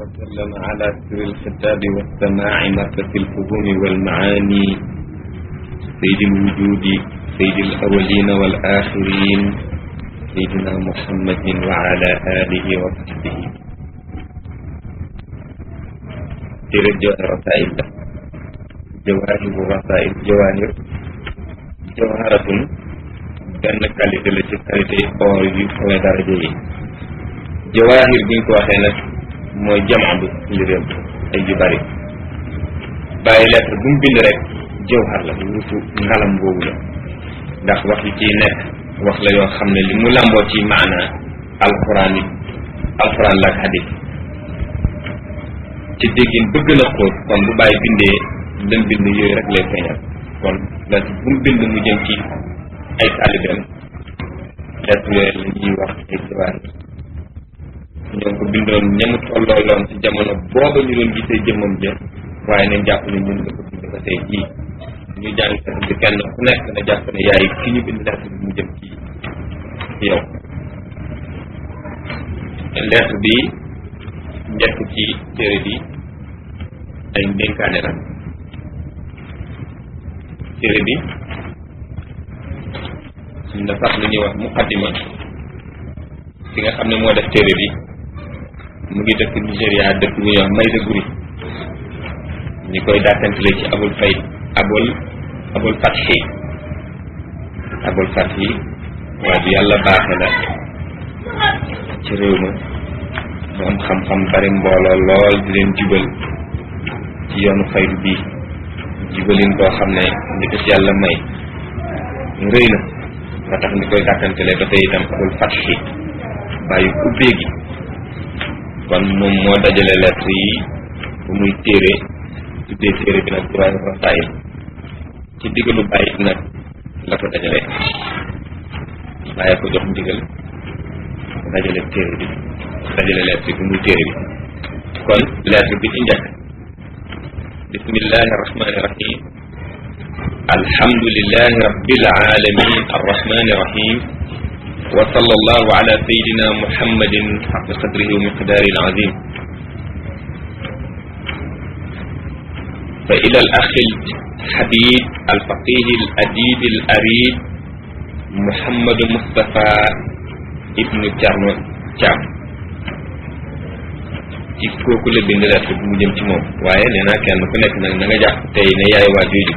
وسلم على سر الخطاب والسماع مركز الفهوم والمعاني سيد الوجود سيد الأولين والآخرين سيدنا محمد وعلى آله وصحبه ترجع رسائل جواهر رسائل جواهر جوهرة benn qualité la ci qualité or yu kawe daraja yi jawaahir bi ñu ko waxee nag mooy jamaadu liréem ay yu bari bàyyi lettre bu mu bind rek jawhar la wutu ngalam boobu la ndax wax yi ciy nekk wax la yoo xam ne li mu làmboo ci maana alxuraan yi alxuraan la ak xadis ci déggin bëgg na xóot kon bu bàyyi bindee dem bind yooyu rek lay feeñal kon lettre bu mu bind mu jëm ci ay taalibeem lettre yooyu la ñuy wax ay jawaahir ñoo ko bindoon ñamu tollooloon ci jamono booba ñu doon gisee jëmmam ja waaye nañ jàpp ne ñun nga ko bind ba tey jii ñu jàng lettre bi kenn ku nekk na jàpp ne yaay ki ñu bind lettre bi mu jëm ci yow lettre bi njëkk ci téere bi ay ndénkaane la téere bi dafa am lu ñuy wax muqaddima ki nga xam ne moo def téere bi mu ngi dëkk Nigéria dëkk bu ñuy wax Mayda Guri ñi koy dàkkantile ci abul fay abul abul fathi abul fathi waaye du yàlla baaxe la ci réew ma mu am xam-xam bari mbooloo lool di leen jubal ci yoonu faydu bi jubalin boo xam ne ndi ko ci yàlla may rëy na nga tax ni koy dàkkantele ba tey itam abul fathi bàyyi ubbee gi kon moom moo dajale lettre yi bu muy téere tuddee téere bi nag Jawaahir Rasaa'il ci digalu bàyyi nag la ko dajale bàyyi ko jox ndigal dajale téere bi dajale lettre bi muy téere bi kon lettre bi ci njëkk bismillahi arrahmani irrahim alhamdulilahi rabbil alamin arrahmani irrahim wa sallallahu ala sayidina muhammadin xaq qadrihi wa miqdaari alazim fa ila al axi alxabib alfaqih aladib alarib muhammadu mustafa ibnu Thierno Thiam ci kooku la bind lettre bi mu jëm ci moom waaye nee naa kenn ku nekk nag na nga jàpp tey ne yaay waa jooju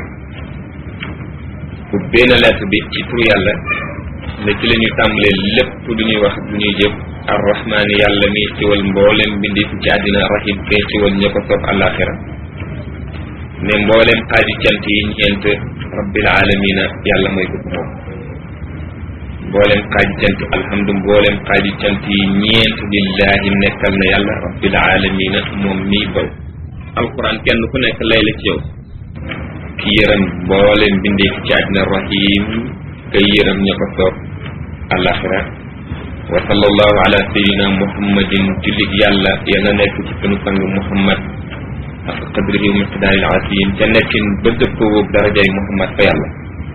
ubbee na lettre bi ci tur yàlla ne ci la ñuy tàmbalee lépp lu ñuy wax lu ñuy jëf arrahmaani yàlla mi xiwal mboolem bindi fi ci àddina rahim kay xiwal ña ko soob àllaaxira ne mboolem xaaji cant yi ñeent rabbil alamina yàlla mooy ko moom mboolem xaaji cant alhamdu mboolem xaaji cant yi ñeent lillahi nekkal na yàlla rabbil alamina moom mii boy alquran kenn ku nekk lay la ci yow ki yërëm mboolem bindee fi ci àddina rahim kay yërëm ña ko soob alaxira wa sallallahu ala sayidina muhammadin jullit yàlla yàlla nekk ci sunu sang muhammad ak qadrihi wa miqdaaril azim ca nekkin ba dëppoo darajay muhammad fa yàlla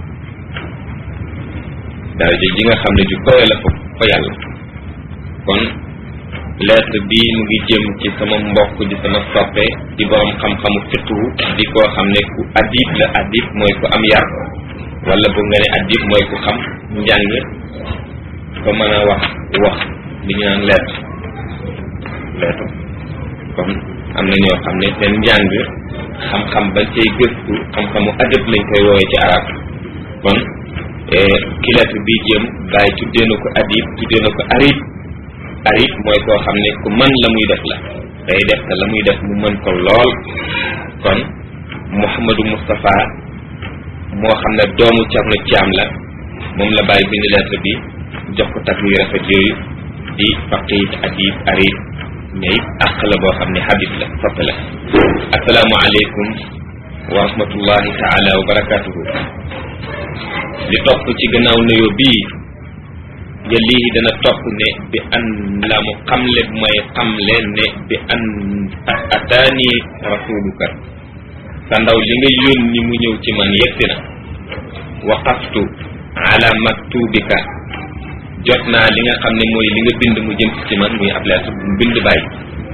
daraja ji nga xam ne ju kowe la fa fa yàlla kon lettre bii mu ngi jëm ci sama mbokk di sama soppe di borom xam-xamu fiqhu di koo xam ne ku adib la adib mooy ku am yar wala bu nga ne adib mooy ku xam njàng ko mën a wax wax li ñu naan lettre lettre kon am na ñoo xam ne seen njàng xam-xam ba cay gëstu xam-xamu adab lañ koy woowee ci arab kon ki lettre bii jëm bàyyi tuddee na ko adib tuddee na ko arib arib mooy koo xam ne ku mën la muy def la day def te la muy def mu mën ko lool kon Mouhamadou Moustapha moo xam ne doomu Thierno Thiam la moom la bàyyi bind lettre bi jox ko takk yu rafet yooyu di faqih adib arib mais it àq la boo xam ne habib la soppe la asalaamualeykum wa rahmatullahi taala wa barakatuhu li topp ci gannaaw nuyoo bii yalihi dana topp ne bi an la mu xamle mooy xamle ne bi an ataani rasuluka sa ndaw li nga yónni mu ñëw ci man yegsi na waqaftu ala maktubika jot naa li nga xam ne mooy li nga bind mu jëm ci man muy ab lettre bu mu bind bàyyi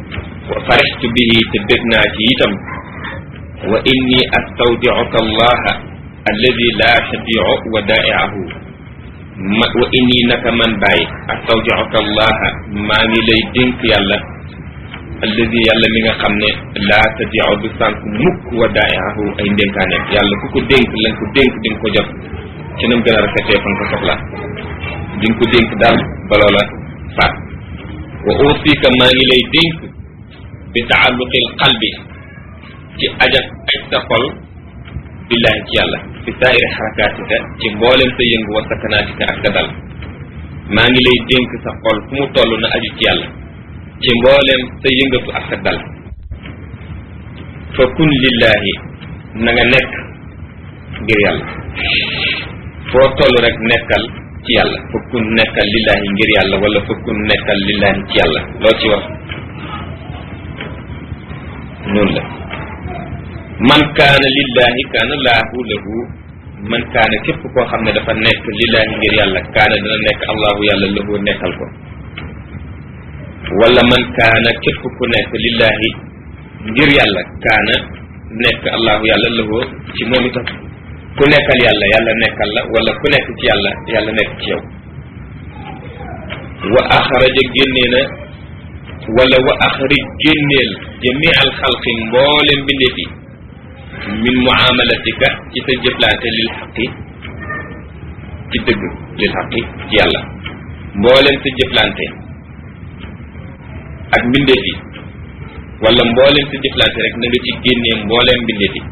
wa farixtu bihi te bég naa ci itam wa inni astawdiuka allaha alladi la tadiu wadaiahu ma wa inni naka man bàyyi astawdiuka allaha maa ngi lay dénk yàlla alladi yàlla mi nga xam ne laa tadiu du sànk mukk wadaiahu ay ndénkaaneem yàlla ku ko dénk lañ ko dénk di nga ko jot ci nam gën a rafetee fa nga ko soxla di nga ko dénk daal ba loola faat wa usika maa ngi lay dénk bi taalluqil qalbi ci ajak aj sa xol billahi ci yàlla fi saa'iri xarakaatika ci mboolem sa yëngu wa sakanaatika ak sa dal maa ngi lay dénk sa xol fu mu toll na aju ci yàlla ci mboolem sa yëngatu ak sa dal fa kun lillahi na nga nekk ngir yàlla foo toll rek nekkal ci yàlla fa kun nekkal lillahi ngir yàlla wala fa kun nekkal lillahi ci yàlla loo ci wax noonu la man kaana lillahi kaana laahu lahu man kaana képp koo xam ne dafa nekk lillahi ngir yàlla kaana dana nekk allahu yàlla lahu nekkal ko wala man kaana képp ku nekk lillahi ngir yàlla kaana nekk allahu yàlla lahu ci moom itam ku nekkal yàlla yàlla nekkal la wala ku nekk ci yàlla yàlla nekk ci yow wa axraja génnee na wala wa axrij génneel jamii al xalqi mboolem mbindeef yi min muamalatika ci sa jëflante lil xaqi ci dëgg lil xaqi ci yàlla mboolem sa jëflante ak mbindeef yi wala mboolem sa jëflante rek na nga ci génnee mboolem mbindeef yi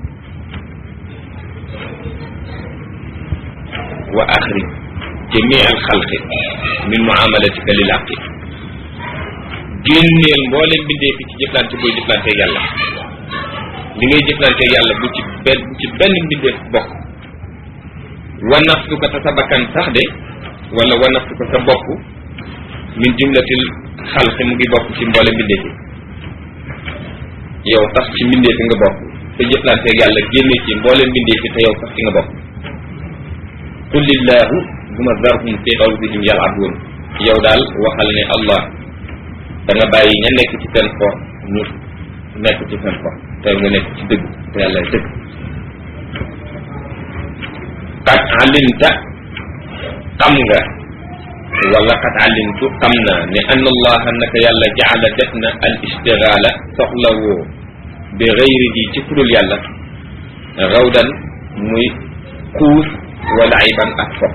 wa axrij jamii al xalqi min muamalatika lil xaqi génneel mboolem mbindeef yi ci jëflante booy jëflante yàlla li ngay jëflante yàlla bu ci benn bu ci benn mbindeef bokk wa nafsu ko te sa bakkan sax de wala wa nafsu ko sa bopp min jumlatil xalqi mu ngi bokk ci mboolem mbindeef yi yow sax ci mbindeef yi nga bokk sa jëflante yàlla génnee ci mboolem mbindeef yi te yow sax ci nga bokk qulillahu duma zarhum fi qawlihim yal'abun yow daal waxal ne allah da nga bàyyi ña nekk ci seen fo ñu nekk ci seen fo te nga nekk ci dëgg te yàlla dëgg qad alimta xam nga wala qad alimtu xam naa ne anna allaha naka yàlla jaala def na al istigaala soxla woo bi gayrihi ci kudul yàlla rawdan muy xuus wala ayban ak fo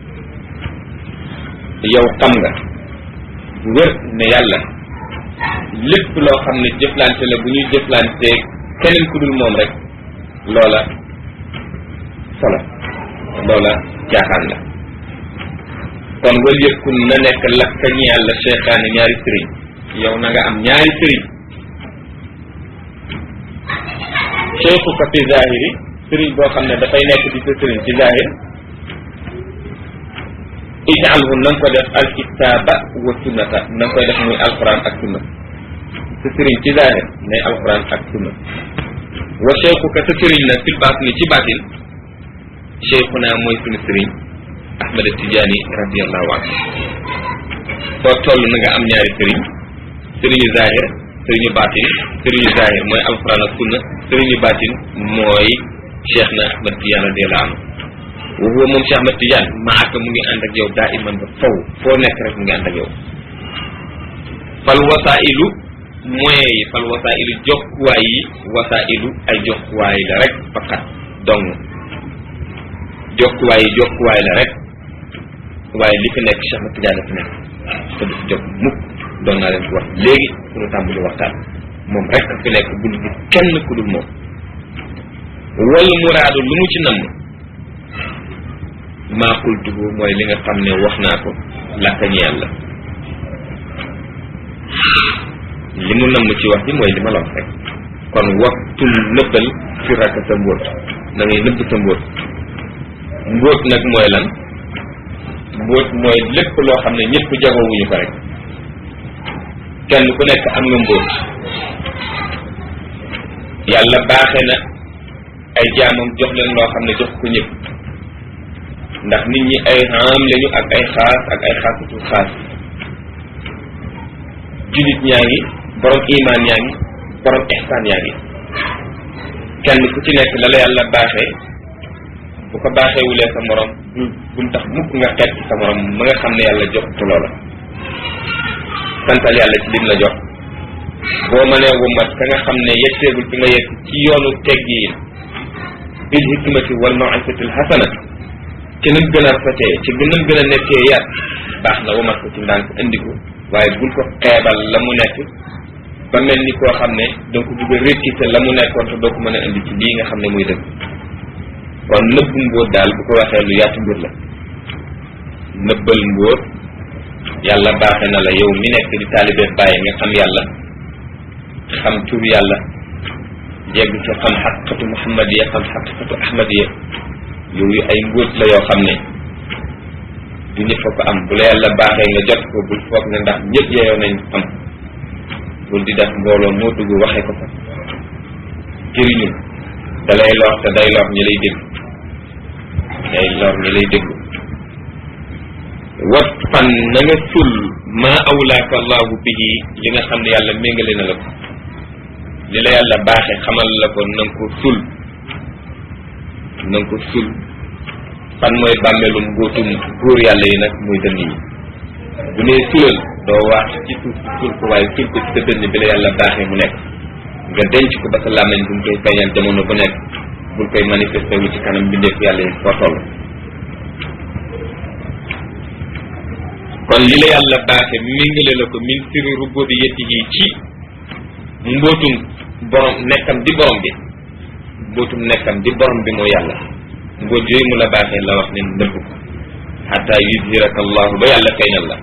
yow xam nga bu wér ne yàlla lépp loo xam ne jëflante la bu ñuy jëflante keneen ku dul moom rek loola solo loola caaxaan la kon wal yëkkun na nekk lakka ñi yàlla cheikhaani ñaari sëriñ yow na nga am ñaari sëriñ cheikhu ko fi zahiri sëriñ boo xam ne dafay nekk di sa sëriñ ci zahir ijaalhu na nga ko def alkitaaba wa sunnata na nga koy def muy alquran ak sunna sa sëriñ ci zahir nay alquran ak sunna wa cheikhu ka sa sëriñ nag fil baatini ci baatin cheikhuna mooy suñu sëriñ ahmad tijaani radiallahu anhu foo toll na nga am ñaari sëriñ sëriñu zahir sëriñu baatin sëriñu zahir mooy alquran ak sunna sëriñu baatin mooy cheikh na ahmad tijaan radiallahu anhu wa huwa moom cheikh ahmad tijaan maaka mu ngi ànd ak yow daa iman ba faw foo nekk rek mu ngi ànd ak yow fal wasailu moyens yi fal wasailu jokkuwaay yi wasailu ay jokkuwaay la rek faqat dong jokkuwaay yi jokkuwaay la rek waaye li fi nekk cheikh ahmad tijaan fi nekk te du fi jóg mukk doon naa leen ko wax léegi suñu tàmbali waxtaan moom rek fi nekk bul gis kenn ku dul moom wal muraadu lu mu ci namm maa qultuhu mooy li nga xam ne wax naa ko lakka ñeel la li mu namm ci wax bi mooy li ma la wax rek kon waxtul nëbbal fi rakk sa mbóot na ngay nëbb sa mbóot mbóot nag mooy lan mbóot mooy lépp loo xam ne ñëpp jagowuñu ko rek kenn ku nekk am nga mbóot yàlla baaxe na ay jaamam jox leen loo xam ne jox ko ñëpp ndax nit ñi ay xam lañu ak ay xaas ak ay xaasatu xaas jullit ñaa ngi borom imaan yaa ngi borom ihsaan yaa ngi kenn ku ci nekk la la yàlla baaxee bu ko baaxeewulee sa morom bu mu tax mukk nga xeet ci sa morom ma nga xam ne yàlla jox tu loola santal yàlla ci lim la jox boo mënee wumat ka nga xam ne yegseegul fi nga yegg ci yoonu teggiin bil hikmati wal maw'izati al hasana ci nam gën a rafetee ci nam gën a nekkee yar baax na wumat ko ci ndànk indi ko waaye bul ko xeebal la mu nekk ba mel ni koo xam ne doo ko bëgg a rékkite la mu nekkoon te doo ko mën a indi ci lii nga xam ne muy dëgg kon nëbbu mbóot daal bu ko waxee lu yaatu mbir la nëbbal mbóot yàlla baaxe na la yow mi nekk di taalibe bàyyi nga xam yàlla xam tur yàlla jegg ci xam xaqiqatu muhammadiya xam xaqiqatu ahmadiya yooyu ay mbóot la yoo xam ne du ñëpp a ko am bu la yàlla baaxee nga jot ko bul foog ne ndax ñëpp yeyoo nañ am bul di def mbooloo moo dugg waxee ko fa jëriñul da lay lor te day lor ñi lay dégg day lor ñi lay déglu wat fan na nga sul maa awlaaka allahu bihi li nga xam ne yàlla méngale na la ko li la yàlla baaxe xamal la ko na nga ko sul na nga ko sul fan mooy bàmmeelum mbóotum góor yàlla yi nag muy dënn yi bu nee sulal doo wax ci suuf si sul ko waaye sul ko ci sa dënn bi la yàlla baaxee mu nekk nga denc ko ba sa làmmiñ bu mu koy feeñal jamono bu nekk bul koy manifesté wu ci kanam mbindeef yàlla yi foo toll kon li la yàlla baaxe méngale la ko min siri rububiyyatihi ci mbootum borom nekkam di borom bi mbootum nekkam di borom bi mooy yàlla mbóot yooyu mu la baaxee la wax ne nëbb ko xata yuzhiraka allahu ba yàlla feeñal la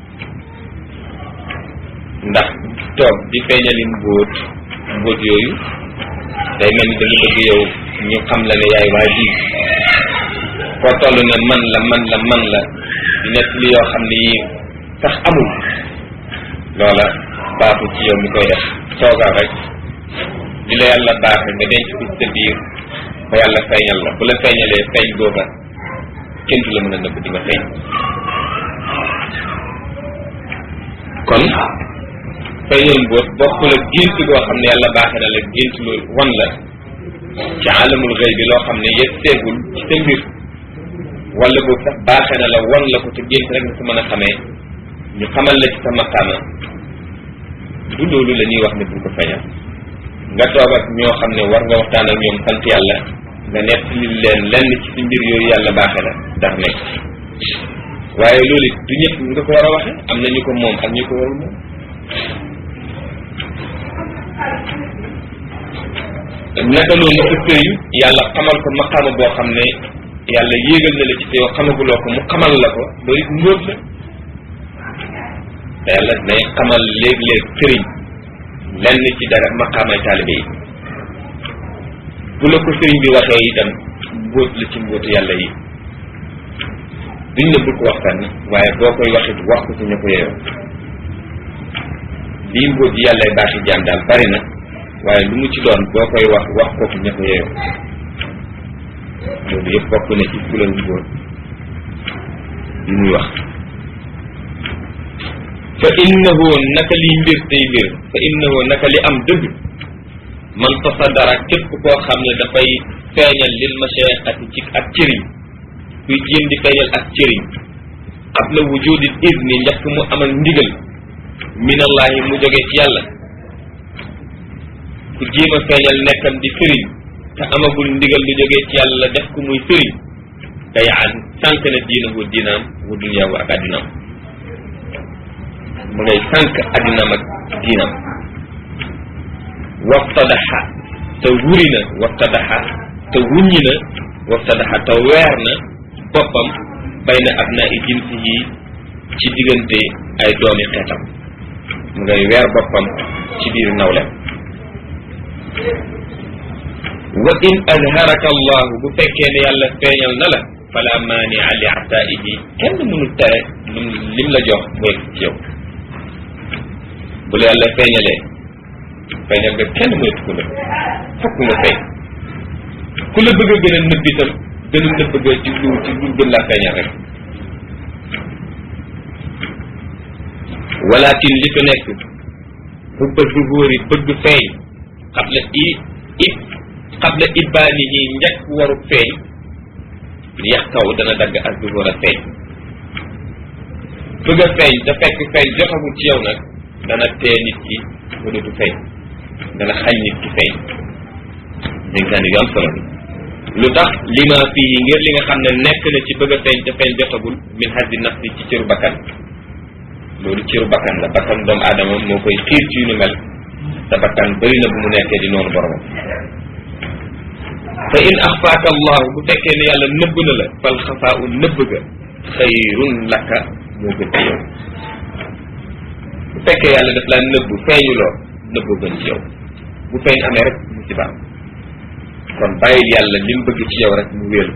ndax toog di feeñali mbóot mbóot yooyu day mel ni da nga bëgg yow ñu xam la ne yaay waa ji foo toll ne man la man la man la di nekk li yoo xam ne yii sax amul loola baaxul ci yow mi koy def toogal rek di la yàlla baaxe nga denc ko ci sa biir ba yàlla feeñal la bu la feeñalee feeñ googa kenn du la mën a nëbb di nga feeñ kon feeñal mboot bokkul ak gént goo xam ne yàlla baaxe na la gént lu wan la ci alamul xëy bi loo xam ne yegg seegul ci sa mbir wala boobu sax baaxe na la wan la ko te gént rek nga ko mën a xamee ñu xamal la ci sa maqaama du loolu la ñuy wax ne bul ko feeñal nga toog ak ñoo xam ne war nga waxtaan ak ñoom sant yàlla nga nett li leen lenn ci si mbir yooyu yàlla baaxe la ndax nekk waaye loolu it du ñëpp nga ko war a waxe am na ñu ko moom ak ñu ko warul moom naka noonu sa sëriñ yàlla xamal ko maqaama boo xam ne yàlla yéegal na la ci te yow xamaguloo ko mu xamal la ko loolu it mbóot la te yàlla nay xamal léeg-léeg sëriñ lenn ci dara maqaamay taalibe yi bu la ko sëriñ bi waxee itam mbóot la ci mbóotu yàlla yi duñ ne bul ko wax fenn waaye boo koy waxit wax ko ci ña ko yeyoo lii mbóot yi yàllay baaxi jaam daal bari na waaye lu mu ci doon boo koy wax wax ko ci ña ko yeyoo loolu yëpp bokk na ci fulal mbóot yi muy wax fa innahu naka liy mbir tey mbir fa innahu naka li am dëgg man tasaddara képp koo xam ne dafay feeñal lil mashayiqati ci ak cëriñ kuy jéem di feeñal ak cëriñ qabla wujudil izni njëkk mu amal ndigal minallahi mu jógee ci yàlla ku jéem a feeñal nekkam di sëriñ te amagul ndigal lu jógee ci yàlla def ko muy sëriñ day an sànq na diinahu diinaam wa duniyaahu ak addinaam mu ngay sànq addinaam ak diinaam waftadaxa te wuri na waftadaxa te wuññi na waftadaxa te weer na boppam bay na ab naa i jinsi yi ci diggante ay doomi xeetam mu ngay weer boppam ci biir nawlem wa in azharaka allahu bu fekkee ne yàlla feeñal na la fala maania li ataihi kenn mënul tere lim lim la jox mooy ci yow bu la yàlla feeñalee feeñal nga kenn moytu ko nëbb fokk nga feeñ ku la bëgg a gën a nëbb itam gën a nëbb nga ci lu ci lu gën laa feeñal rek walakin li fi nekk xubba zuhóori bëgg feeñ xabla i it xabla ibaani yi njëkk waru feeñ yax kaw dana dagg ak zuhóor a feeñ bëgg a feeñ te fekk feeñ jotagul ci yow nag dana tee nit ki ba dootu feeñ dana xañ nit ki feeñ dénkaani yu am solo bi lu tax lima fii ngir li nga xam ne nekk na ci bëgg a feeñ te feeñ jotagul min hadi nafsi ci cëru bakkan loolu cëru bakkan la bakkan doomu aadama moo koy xiir ci yu ni mel te bakkan bëri na bu mu nekkee di noonu boromam fa in axfaaka allahu bu fekkee ne yàlla nëbb na la fal xafaau nëbb ga xayrun laka moo gën ci yow bu fekkee yàlla daf laa nëbb feeñuloo nëbboo gën ci yow bu feeñ amee rek musiba am kon bàyyil yàlla li mu bëgg ci yow rek mu wéelu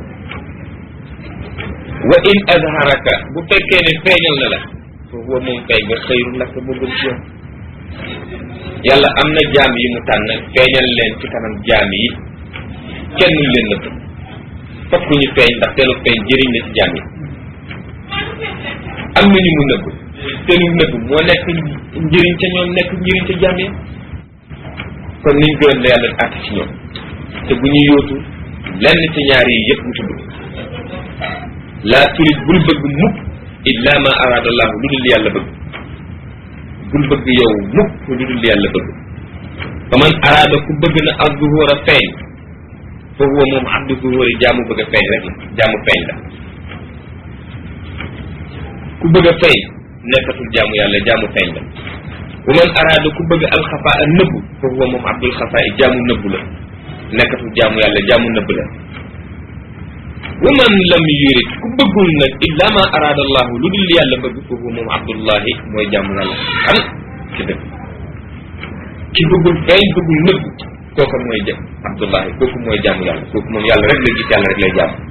wa in azharaka bu fekkee ne feeñal na la foofu wa moom feeñ nga xëyru laka moo gën ci yow yàlla am na jaam yi mu tànn feeñal leen ci kanam jaam yi kenn ñu leen nëbb fokk ñu feeñ ndax seenu feeñ jëriñ la ci jaam yi am na ñu mu nëbb seenu nëbb moo nekk njëriñ ca ñoom nekk njëriñ ca jaam yi kon niñ gërëm la yàlla àtt ci ñoom te bu ñu yóotu lenn ci ñaar yi yëpp mu tudd laa turit bul bëgg mukk illa ma araada allahu lu dul yàlla bëgg bul bëgg yow mukk lu dul yàlla bëgg fa man araada ku bëgg na ak zuhóor a feeñ fa huwa moom abdu zuhóori jaamu bëgg a feeñ rek la jaamu feeñ la ku bëgg a feeñ nekkatul jaamu yàlla jaamu feeñ la wa man araada ku bëgg alxafaa a nëbbu fa huwa moom abdul xafaa i jaamu nëbbu la nekkatul jaamu yàlla jaamu nëbb la wa man lam yurid ku bëggul nag illa ma araada allahu lu dul yàlla bëgg foofu moom abdullahi mooy jaamu yàlla xam ci dëgg ki bëggul feeñ bëggul nëbb kooku mooy jëm abdullahi kooku mooy jaamu yàlla kooku moom yàlla rek la gis yàlla rek lay jaamu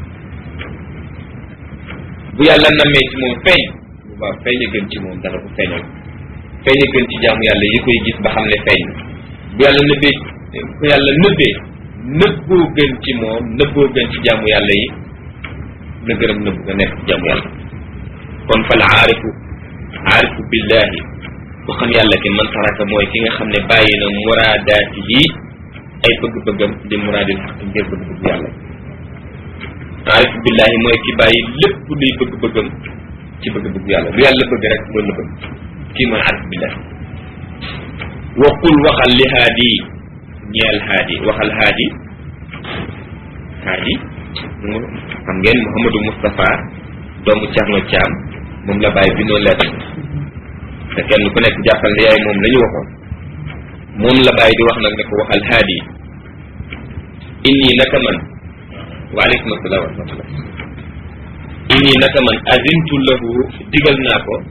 bu yàlla nammee ci moom feeñ bu baax feeñ a gën ci moom dana ko feeñal feeñ a gën ci jaamu yàlla yi koy gis ba xam ne feeñ bu yàlla nëbbee bu yàlla nëbbee nëbboo gën ci moom nëbboo gën ci jaamu yàlla yi na gërëm nëbb nga nekk ci jaamu yàlla kon fal aarifu aarifu billahi ku xam yàlla ki man taraka mooy ki nga xam ne bàyyi na muraadaati yi ay bëgg-bëggam di muraadil xaq ngir bëgg-bëgg yàlla aarifu billahi mooy ki bàyyi lépp luy bëgg-bëggam ci bëgg-bëgg yàlla lu yàlla bëgg rek loolu la bëgg kii mooy aarifu billahi waqul waxal li haadi ñeel haadi waxal haadi haadi xam ngeen Mouhamadou Moustapha doomu Thierno Thiam moom la bàyyi bi noonu lettre te kenn ku nekk jàppal ne yaay moom la ñu waxoon moom la bàyyi di wax nag ne ko waxal haadi inni naka man waaleykum asalaam wa rahmatullah inni naka man azintu lahu digal naa ko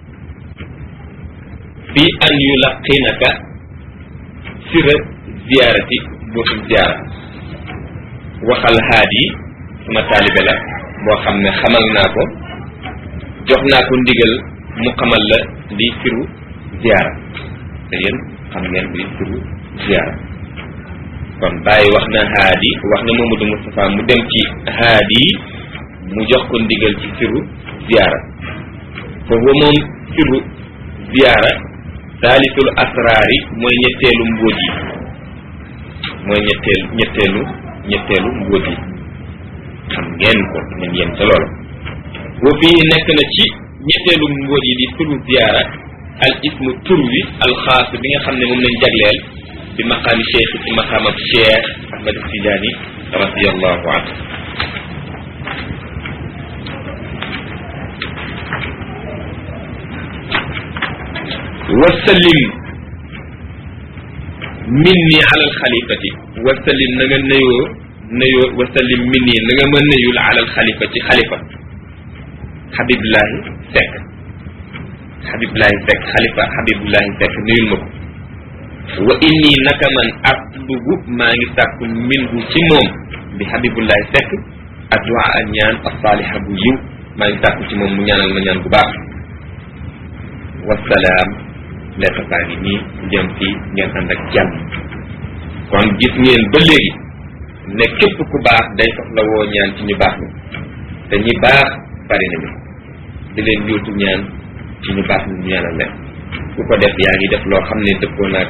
fi an yulaqinaka sira ziyaarati bootum ziyaara waxal haadi suma taalibe la boo xam ne xamal naa ko jox naa ko ndigal mu xamal la li firu ziyaara te yéen xam ngeen li firu ziyaara kon bàyyi wax na haadi wax na Mamadou Moustapha mu dem ci haadi mu jox ko ndigal ci firu ziyaara foofu moom firu ziyaara saalisul asraari mooy ñetteelu mbóot yi mooy ñetteel ñetteelu ñetteelu mbóot yi xam ngeen ko nañ yem ca loola wa fii nekk na ci ñetteelu mbóot yi di turu ziyaara al ismu tur wi al xaas bi nga xam ne moom lañ jagleel bi maqaami cheikh ci maqaamab cheikh ahmad tijaani radiallahu anhu wasallim minni ala alxalifati wasallim na nga nuyoo nuyoo wasallim minni na nga ma nuyul ala alxalifa ci xalifa xabibullahi Seck xabibullahi Seck xalifa xabibullahi Seck nuyul ma ko wa inni naka man atlubu maa ngi sàkku minhu ci moom bi xabibullahi Seck addu'a ak ñaan asaliha bu yiw maa ngi sàkku ci moom mu ñaanal ma ñaan bu baax wasalaam lettre baa ngi nii jëm ci ngeen ànd ak jàmm kon gis ngeen ba léegi ne képp ku baax day soxla woo ñaan ci ñu baax ni te ñi baax bari nañu di leen yóotu ñaan ci ñu baax ni ñu ñaanal leen ku ko def yaa ngi def loo xam ne dëppoo naag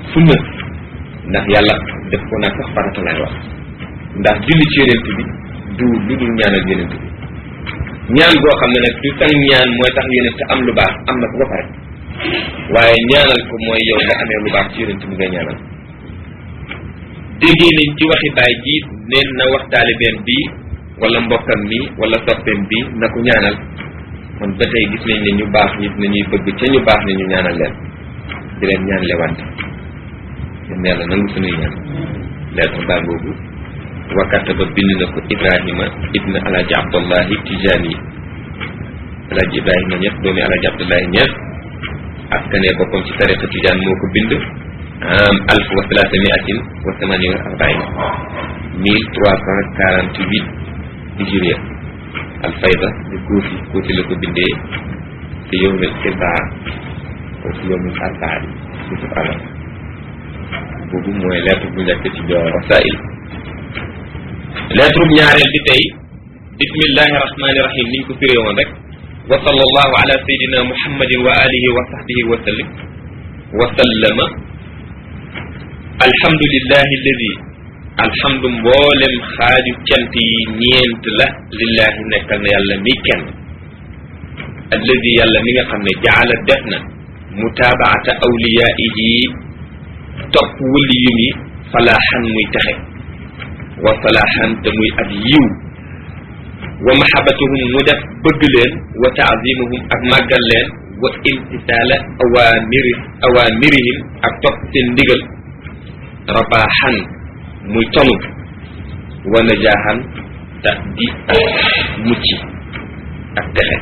sunna ndax yàlla def ko nag sax farata lay wax ndax julli ci yonent bi du lu dul ñaanal yonent bi ñaan boo xam ne nag du tax ñaan mooy tax yonent am lu baax am na ko ba pare waaye ñaanal ko mooy yow nga amee lu baax ci yonent bi nga ñaanal déggee nañ ci waxi baay ji neen na wax taalibeem bi wala mbokkam mi wala soppeem bi na ko ñaanal kon ba tey gis nañ ne ñu baax nit nañuy bëgg ca ñu baax ne ñu ñaanal leen di leen ñaan lewante yéen yàlla nangu suñuy ñaan lettre baa boobu wakkata ba bind na ko ibrahima ibn alaji abdullahi tijani alaji ibrahima ñett doomi alaji abdullahi ñett askane boppam ci tariqa tijaan moo ko bind am alf wa salaasa miatin wa samani wa arbain mille trois cent quarante huit hijriya alfayda di kuufi kuufi la ko bindee te yowmil irbaa wa si yowmil arbaa bi bisub alam boobu mooy lettre bu njëkk ci joor rasail lettre bu ñaareel bi tey bismillahi rahmani rahim niñ ko firee woon rek wa sallallahu ala sayidina muhammadin wa alihi wa sahbihi wa sallim wa sallama alhamdulillahi alladi alhamdu mboolem xaaju cant yi ñeent la lillahi nekkal na yàlla mi kenn alladi yàlla mi nga xam ne jaala def na mutaabaata awliyaihi topp wëliyum yi falaaxan muy texe wa falaaxan te muy ab yiw wa mahabatuhum mu def bëgg leen wa taazimuhum ak màggal leen wa imtisaala awamiri awamirihim ak topp seen ndigal rabaaxan muy tonu wa najaaxan te di mucc ak texe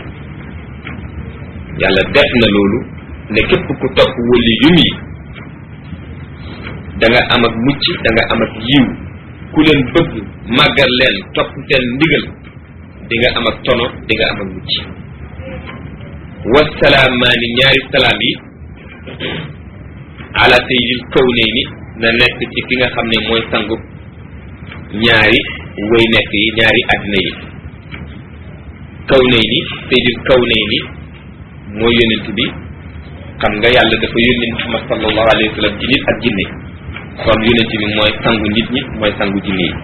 yàlla def na loolu ne képp ku topp wëli yum yi da nga am ak mucc da nga am ak yiw ku leen bëgg màggal leen topp seen ndigal di nga am ak tono di nga am ak mucc wasalaamaani ñaari salaam yi ala sayyidil kawnayni na nekk ci ki nga xam ne mooy sangu ñaari way nekk yi ñaari àddina yi kawnayni sayyidil kawnayni mooy yonent bi xam nga yàlla dafa yónni Muhammad sallallahu alayhi wa sallam ci nit ak jinne kon yonent bi mooy sangu nit ñi mooy sangu jinne yi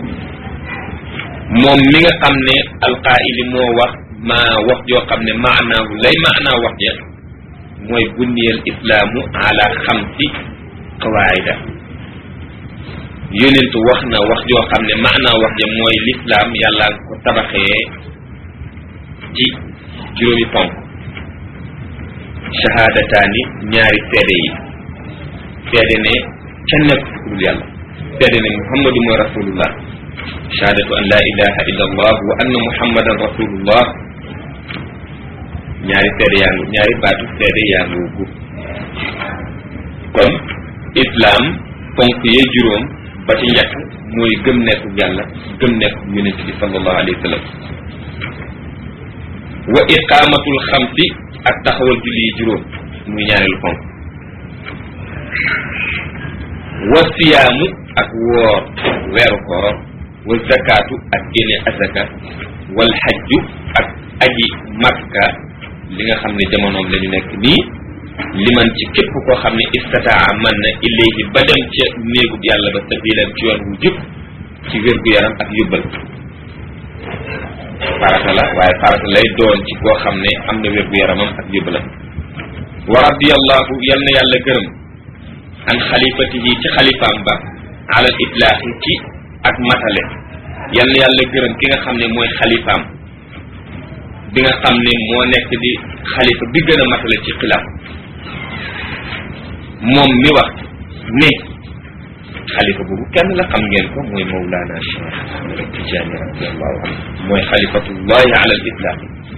moom mi nga xam ne alqaayili moo wax maa wax joo xam ne maanaahu lay maanaa wax ja mooy bunniyal islaamu ala xamsi qawaida yonent wax na wax joo xam ne maanaa wax ja mooy lislaam yàlla ko tabaxee ci juróomi ponk shahaadataani ñaari seede yi seede ne kenn nekk ku dul yàlla seede ne muhammadu mooy rasulullah shahadatu an la ilaha illa allah wa anna muhammadan rasulullah ñaari seede yaa ngi ñaari baatu seede yaa ngi gu kon islam ponk yee juróom ba ci njëkk mooy gëm nekku yàlla gëm nekku yonent bi sallallahu alayhi wa sallam wa iqamatul xamsi ak taxawal julli yi juróom muy ñaareelu ponk wa siyaamu ak woor weeru koor wa zakaatu ak génne azaka wal xajju ak aji makka li nga xam ne jamonoom la ñu nekk nii liman ci képp koo xam ne istataa man na ilayhi ba dem ca néegub yàlla ba sabilan ci yoon wu jub ci wér gu yaram ak yóbbal farata la waaye farata lay doon ci koo xam ne am na wér gu yaramam ak yóbbalam wa radiyallahu yal na yàlla gërëm an xalifatihi ci xalifaam ba alal itlaaxi ci ak matale yal na yàlla gërëm ki nga xam ne mooy xalifaam bi nga xam ne moo nekk di xalifa bi gën a matale ci xilaaf moom mi wax ne xalifa boobu kenn la xam ngeen ko mooy Mawlana Cheikh Ahmad Tijaani radiallahu anhu mooy xalifatullahi ala al itlaq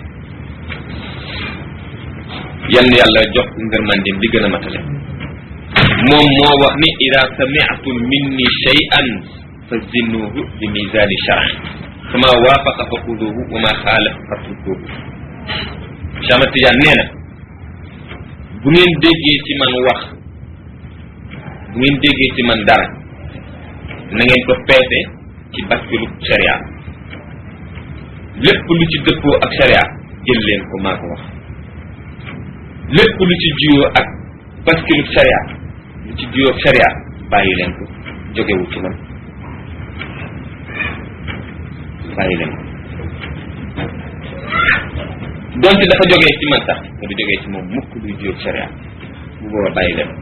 yan yàlla jox ngërmandeem li gën a matale moom moo wax ni ida sami'tum minni shay'an fa zinnuhu bi misani shar'i fama waafaqa fa xuduhu wa ma xaalafa fatrukuhu Cheikh Ahmad Tidiane nee na bu ngeen déggee ci man wax bu ngeen déggee ci man dara na ngeen ko peese ci baskilu sharia lépp lu ci dëppoo ak sharia jël leen ko maa ko wax lépp lu ci juyoo ak baskilu sharia lu ci juróom sharia bàyyi leen ko jógewu ci man bàyyi leen ko donte dafa jógee ci man sax te du jógee ci moom mukk luy juróom sharia bu booba bàyyi leen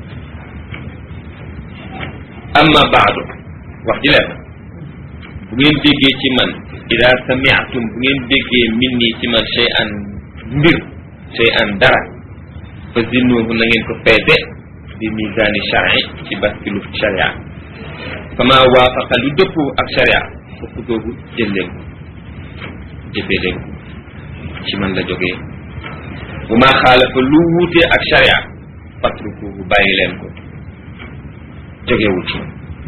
amma baadu wax ji leen bu ngeen déggee ci man ida samiatum bu ngeen déggee min nii ci man shay an mbir shay an dara fa zinnuhu na ngeen ko peese bi misani shari ci baskilu sharia fama waafaqa lu dëppoo ak sharia fokk googu jël leen ko jëfee leen ko ci man la jógee bu maa xaalafa lu wuutee ak sharia fatrukuhu bàyyi leen ko jógewu ci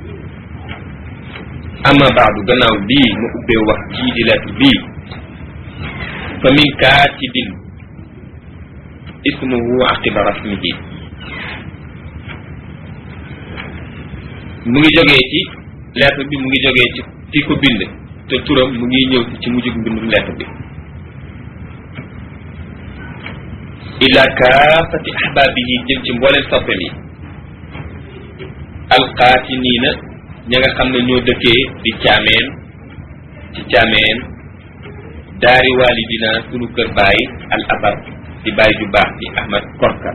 ama baadu gannaaw lii ma ubbee wax jii di lettre bii fa min kaatibin ismuhu aqiba rasmihi mu ngi jógee ci lettre bi mu ngi jógee ci ki ko bind te turam mu ngi ñëw ci ci mujjug mbindum lettre bi ila kaafati ahbaabihi jëm ci mbooleen soppem yi alqaatiniina ña nga xam ne ñoo dëkkee di caameen ci caameen daari walidina sunu kër baay al abar di baay ju baax di ahmad korka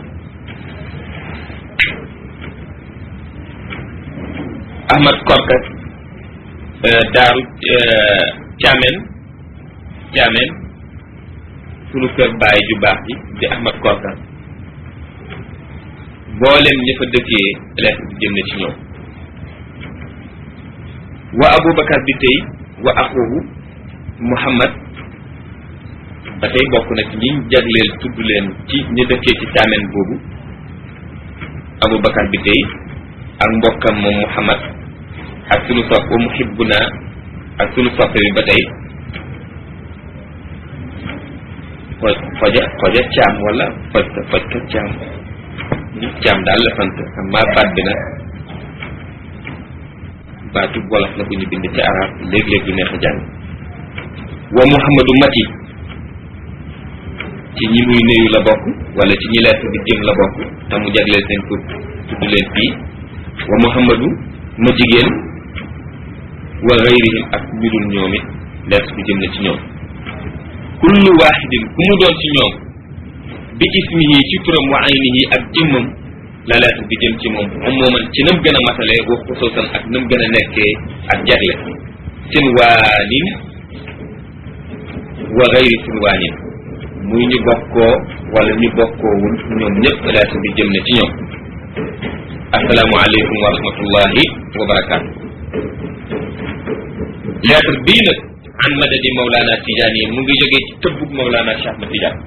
ahmad korka daaru caameen caameen sunu kër baay ju baax ji di ahmad korka mboolem ña fa dëkkee lettre bi jëm na ci ñoom wa aboubacar bi tey wa axuhu muhammad ba tey bokk na ci ñiñ jagleel tudd leen ci ñu dëkkee ci caamen boobu aboubacar bi tey ak mbokkam moom muhammad ak sunu sopp wa muhibbuna ak sunu soppe bi ba tey fo foja foja caam wala foj ka foj ka caam caam daal la sant amma baat bi nag baatu wolof la bu ñu bind ci arab léeg-léeg du neex a jàng wa muhammadu mati ci ñi muy nuyu la bokk wala ci ñi lettre bi jëm la bokk te mu jagleel seen tur tudd leen fii wa muhammadu ma jigéen wa gayrihim ak ñu dul ñoom it lettre bi jëm na ci ñoom kullu waxidin ku mu doon ci ñoom bi ismihi ci turam wa aynihi ak jëmmam la lettre bi jëm ci moom moom mooman ci nam gën a matalee wax xusuusan ak nam gën a nekkee ak jagle sinwaanin wa gayri sinwaanin muy ñu bokkoo wala ñu bokkoowul ñoom ñëpp lettre bi jëm na ci ñoom asalaamu aleykum wa rahmatullahi wa barakaatu lettre bii nag an madadi Mawlana Tidiane mu ngi jógee ci tëbbug Mawlana Cheikh Ahmad Tidiane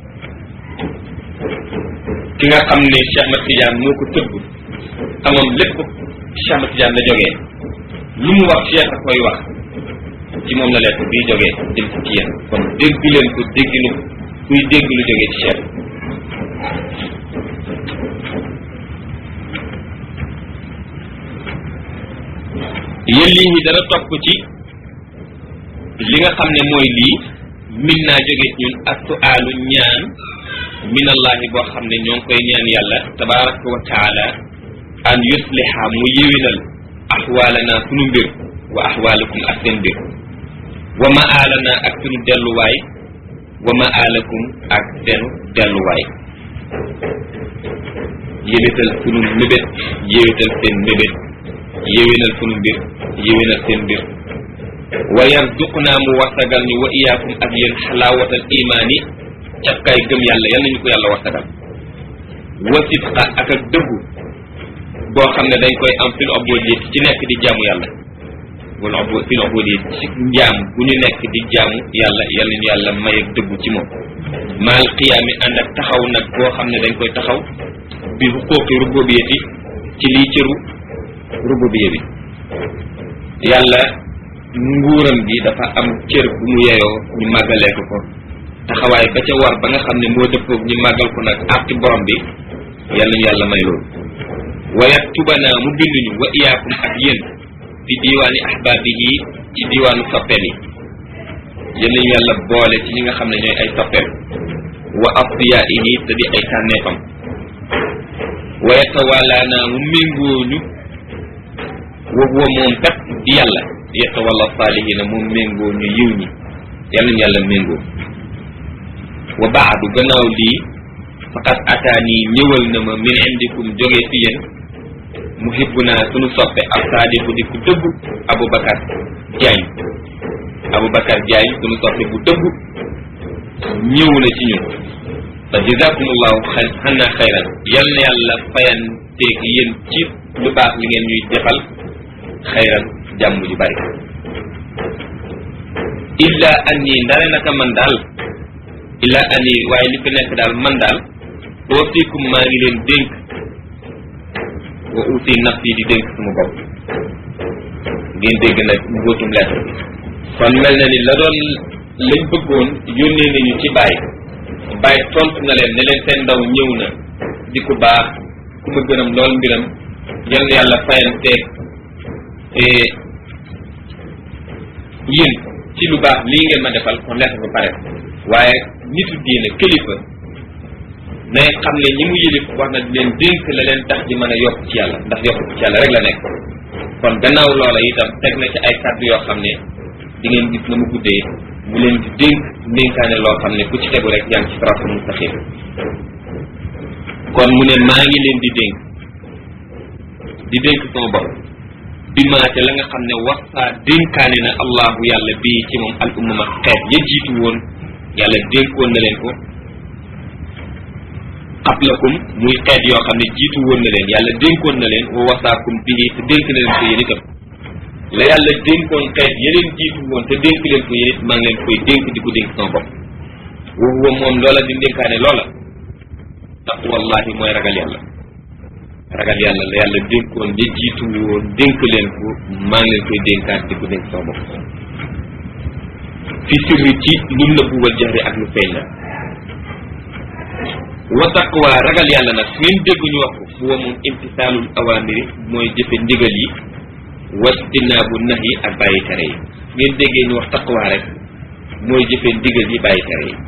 ki nga xam ne Cheikh Ahmad Tidiane moo ko tëbb xamam lépp Cheikh Ahmad Tidiane la jógee lu mu wax Cheikh a koy wax ci moom la lettre bii jógee jëm ci ci yéen kon dégg leen ko dégginu kuy dégg lu jógee ci Cheikh yéen lii ñi dana topp ci li nga xam ne mooy lii min naa jóge ñun ak suaalu ñaan minallahi boo xam ne ñoo ngi koy ñaan yàlla tabaraka wa taala an yusliha mu yéwénal axwaalana sunu mbir wa axwaalakum ak seen mbir wa maalana ak sunu delluwaay wa maalakum ak seen delluwaay yéwétal sunu mébét yéwétal seen mébét yéwénal sunu mbir yéwénal seen mbir wa yarzuqna mu wasagal ñu wa iyaakum ak yéen xalaawatal imaani cafkaay gëm yàlla yal nañu ko yàlla wasagal wa sidqa ak ak dëggu boo xam ne dañ koy am fil ubudiyya ci nekk di jaamu yàlla wala ubu fil ubudiyya ci njaam bu ñu nekk di jaamu yàlla yal nañu yàlla may ak dëggu ci moom maal qiyaami ànd ak taxaw nag boo xam ne dañ koy taxaw bi xuquuqi rububiyyati ci lii cëru rububiyya bi yàlla nguuram gi dafa am cër bu mu yeyoo ñu màggalee ko ko taxawaay ba ca war ba nga xam ne moo dëppoog ñu màggal ko nag àqi borom bi yàlla ñu yàlla may loolu wa yaktubana mu binduñu wa iyaakum ak yéen fi diiwaani ahbaabihi ci diiwaanu soppeem yi yéen ñu yàlla boole ci ñi nga xam ne ñooy ay soppeem wa asfiyaihi te di ay tànneefam wa yatawalaana mu méngooñu wa huwa moom kat di yàlla yatawalla saalihina moom méngooñu yiw ñi yal nañu yàlla méngoo wa baadu gannaaw lii faqad ataani ñëwal na ma min indikum jógee fi yéen muhibbuna sunu soppe ak saadiqu di ku dëggu Aboubacar Diagne Aboubacar Diagne sunu soppe bu dëggu ñëw na ci ñun fa jazakumullahu xanna xayran yal na yàlla fayanteeg yéen ci lu baax li ngeen ñuy defal xayran jàmm ju bari illa anni ndare naka man daal illa anni waaye li fi nekk daal man daal oofikum maa ngi leen dénk wa uusi nafsi di dénk sama bopp ngeen dégg nag mbóotum lettre bi kon mel na ni la doon lañ bëggoon yónnee nañu ci bàyyi bàyyi tontu na leen ne leen seen ndaw ñëw na di ku baax ku ma gërëm lool mbiram yal na yàlla fayanteeg yéen ci lu baax lii ngeen ma defal kon lettre ba pare waaye nitu diine kilifa nay xam ne ñi mu yilif wax na di leen dénk la leen tax di mën a yokk ci yàlla ndax yokk ci yàlla rek la nekk kon gannaaw loola itam teg na ci ay kàddu yoo xam ne di ngeen gis na mu guddee mu leen di dénk ndénkaane loo xam ne ku ci tegu rek yaa ngi ci siraatul mustaqim kon mu ne maa ngi leen di dénk di dénk sama bopp bi maate la nga xam ne waxaa dénkaane na allahu yàlla bii ci moom al ummama xeet ya jiitu woon yàlla dénkoon na leen ko qablakum muy xeet yoo xam ne jiitu woon na leen yàlla dénkoon na leen wa wasaakum bihi te dénk na leen ko yéen itam la yàlla dénkoon xeet yeneen jiitu woon te dénk leen ko yéen it maa ngi leen koy dénk di ko dénk sama bopp wa huwa moom loola di dénkaane loola taqwallahi mooy ragal yàlla ragal yàlla la yàlla dénkoon ña jiitu woon dénk leen ko maa ngi leen koy dénkaat di ko dénk sama bopp fi sirri ci lu nëbbu wal jahri ak lu feeñ la wa taqwa ragal yàlla nag ngeen dégg ñu wax ko huwa moom imtisaalul awamiri mooy jëfe ndigal yi wastinaabu nax yi ak bàyyi tere yi ngeen déggee ñu wax taqwa rek mooy jëfe ndigal yi bàyyi tere yi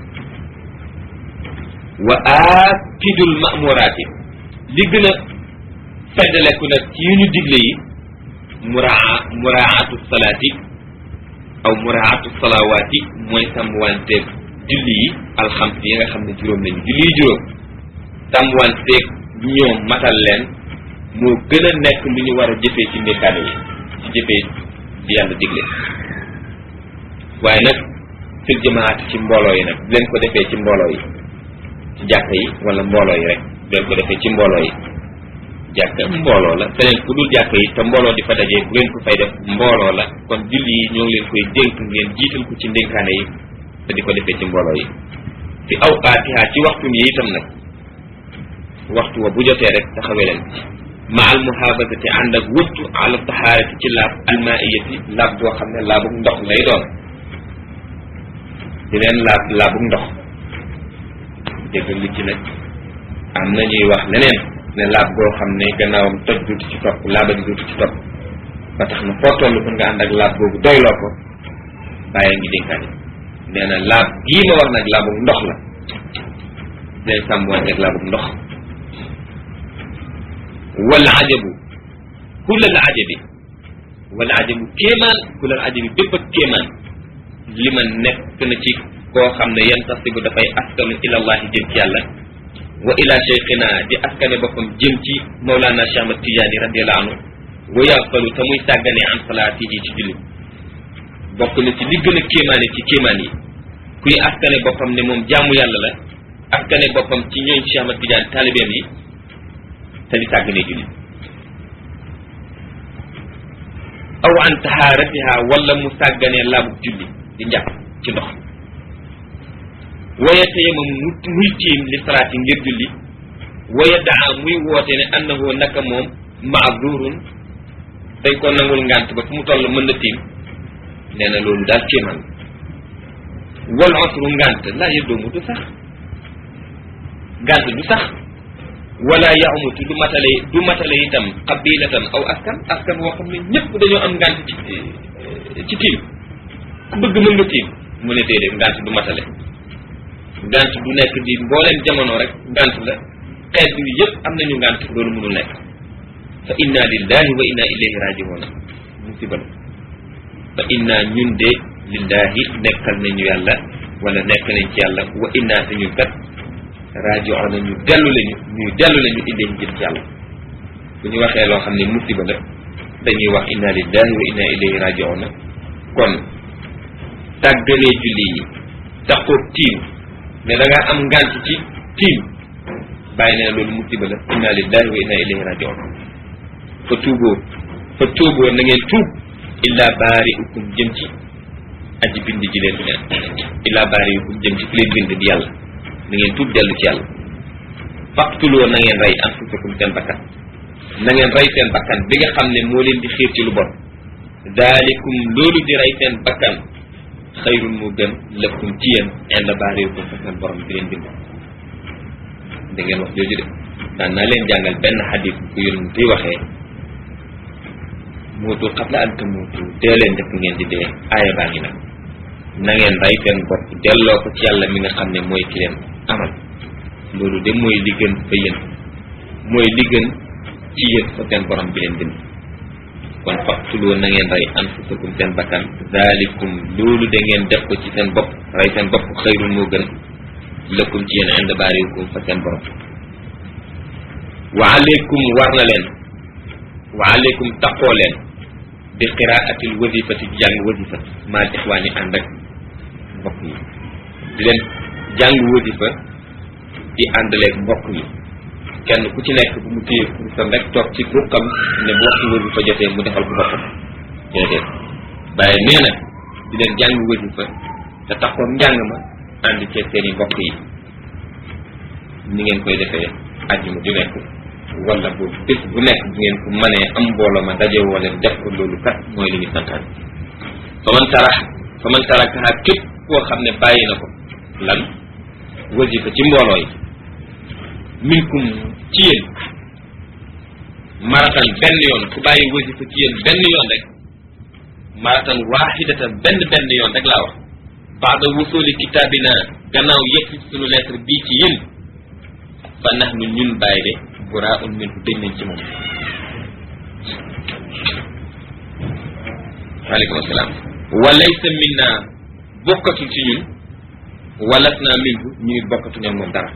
wa aakidul mamuraati li gën a feddaleku nag ci yu ñu digle yi muraa muraatu salaati aw muraatu salawaati mooy sàmmwanteeg julli yi alxams yi nga xam ne juróom lañu julli yi juróom sàmmwanteeg ñoom matal leen moo gën a nekk lu ñu war a jëfee ci ndékkaane yi ci jëfee di yàlla digle waaye nag fil jamaat ci mbooloo yi nag bu leen ko defee ci mbooloo yi ci jàkka yi wala mbooloo yi rek bu leen ko defee ci mbooloo yi jàkka mbooloo la feneen ku dul jàkka yi te mbooloo di fa dajee bu leen ko fay def mbooloo la kon julli yi ñoo ngi leen koy dénk ngeen jiital ko ci ndénkaane yi te di ko defee ci mbooloo yi fi awqaatiha ci waxtu yi itam nag waxtu wa bu jotee rek taxawee leen ma al muhaafazati ànd ak wëttu ala tahaarati ci laab almaiyati laab boo xam ne laabug ndox lay doon di leen laab laabug ndox dégg li ci nag am na ñuy wax leneen ne laab boo xam ne gannaawam toj duutu ci topp laaba di duutu ci topp ba tax na foo toll kon nga ànd ak laab boobu doyloo ko bàyyi ngi dénkaani nee na laab gii ma wax nag laabug ndox la day sàmmwante ak laabug ndox wal ajabu kulal ajabi wal ajabu kéemaan kulal ajabi bépp ak kéemaan li ma nekk na ci koo xam ne yan tasibu dafay askanu ilallahi jëm ci yàlla wa ila cheikhina di askane boppam jëm ci Mawlana Cheikh Ahmad Tidiane radiallahu anhu wa yaqalu te muy sàggane an salaatihi ci julli bokk na ci li gën a kéemaane ci kéemaan yi kuy askane boppam ne moom jaamu yàlla la askane boppam ci ñooñ Cheikh Ahmad Tidiane taalibeem yi te di sàggane julli aw an tahaaratiha wala mu sàgganee laabub julli di njàpp ci ndox waya tayamam mu muy tiim li salaati ngir julli waya daa muy woote ne annahu naka moom maazurun dañ ko nangul ngànt ba fu mu toll mën na tiim nee na loolu daal kéemaan wal osru ngànt laa yëddoomu du sax ngànt du sax wala yaumutu du matale du matale itam qabilatan aw askan askan woo xam ne ñëpp dañoo am ngànt ci ci tiim ku bëgg mën nga tiim mu ne déedéet ngànt du matale ngànt du nekk di mbooleem jamono rek ngànt la xeet bi yëpp am nañu ngànt loolu mënul nekk fa inna lillahi wa inna ilayhi rajiuna musiba la fa inna ñun de lillahi nekkal nañu yàlla wala nekk nañ ci yàlla wa inna te ñun kat rajiuna ñu dellu lañu ñuy dellu lañu ilayhi jëm ci yàlla bu ñu waxee loo xam ne musiba la dañuy wax inna lillahi wa inna ilayhi rajiuna kon tàggalee julli yi taxoo tiim mais da ngaa am ngànt ci tiim bàyyi nee na loolu musiba la inna lillahi wa inna ilayhi rajiun fa tuuboo fa tuuboo na ngeen tuub illa baariukum jëm ci aji bind ji leen illa baariukum jëm ci ki leen bind di yàlla na ngeen tuub dellu ci yàlla faqtuloo na ngeen rey anfusakum seen bakkan na ngeen rey seen bakkan bi nga xam ne moo leen di xiir ci lu bon daalikum loolu di rey seen bakkan xayrun moo gën lëkkum ci yéen inda baariukum fa seen borom di leen bind da ngeen wax jooju de daan naa leen jàngal benn xadis bu yonent yi waxee muutu qabla an tamuutu dee leen njëkk ngeen di dee aaya baa ngi nag na ngeen rey seen bopp delloo ko ci yàlla mi nga xam ne mooy ki leen amal loolu de mooy li gën fa yéen mooy li gën ci yéen fa seen borom bi leen bind kon faqtuloo na ngeen rey anfusakum seen bakkan zalikum loolu da ngeen def ko ci seen bopp rey seen bopp xëyrun moo gën lëkkum ci yéen ind baarikum fa seen borom wa aleykum war na leen wa aleykum taqoo leen bi qiraatil wasifati di jàng wasifa maal ixwaani ànd ak mbokk yi di leen jàng wasifa di àndaleeg mbokk yi kenn ku ci nekk bu mu téye kursam rek toog ci ruqam ne bu waxtu wasifa jotee mu defal ko boppam déedéet bàyyi nee na di leen jàng wasifa te taxoon njàng ma ànd ceeg seen i mbokk yi ni ngeen koy defee àjjuma ju nekk wala bu bés bu nekk bu ngeen ko mënee am mbooloo ma daje woo leen def ko loolu kat mooy li ñu santaan fa man tara fa man tarakaha képp koo xam ne bàyyi na ko lan wasifa ci mbooloo yi minkum ci yéen maratan benn yoon ku bàyyi wasifa ci yéen benn yoon rek maratan waaxidatan benn benn yoon rek laa wax baada wusuli kitaabina gannaaw yëpp suñu lettre bii ci yéen fa nax nu ñun bàyyi de buraun minhu dañ nañ ci moom waaleykum asalaam walaysa minna bokkatul ci ñun walas naa minhu ñuy bokkatu ñoom moom dara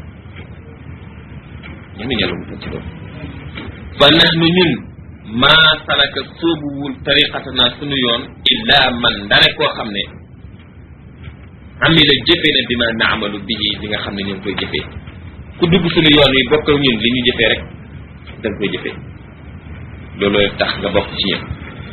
ñun ñàlla mu ci loolu fa nax nu ñun maa salaka soobuwul tariqatana suñu yoon illa man ndare koo xam ne amila jëfee na bima naamalu bihi li nga xam ne ñu ngi koy jëfee ku dugg suñu yoon wi bokk ak ñun li ñu jëfee rek da nga koy jëfee looloo tax nga bokk ci ñun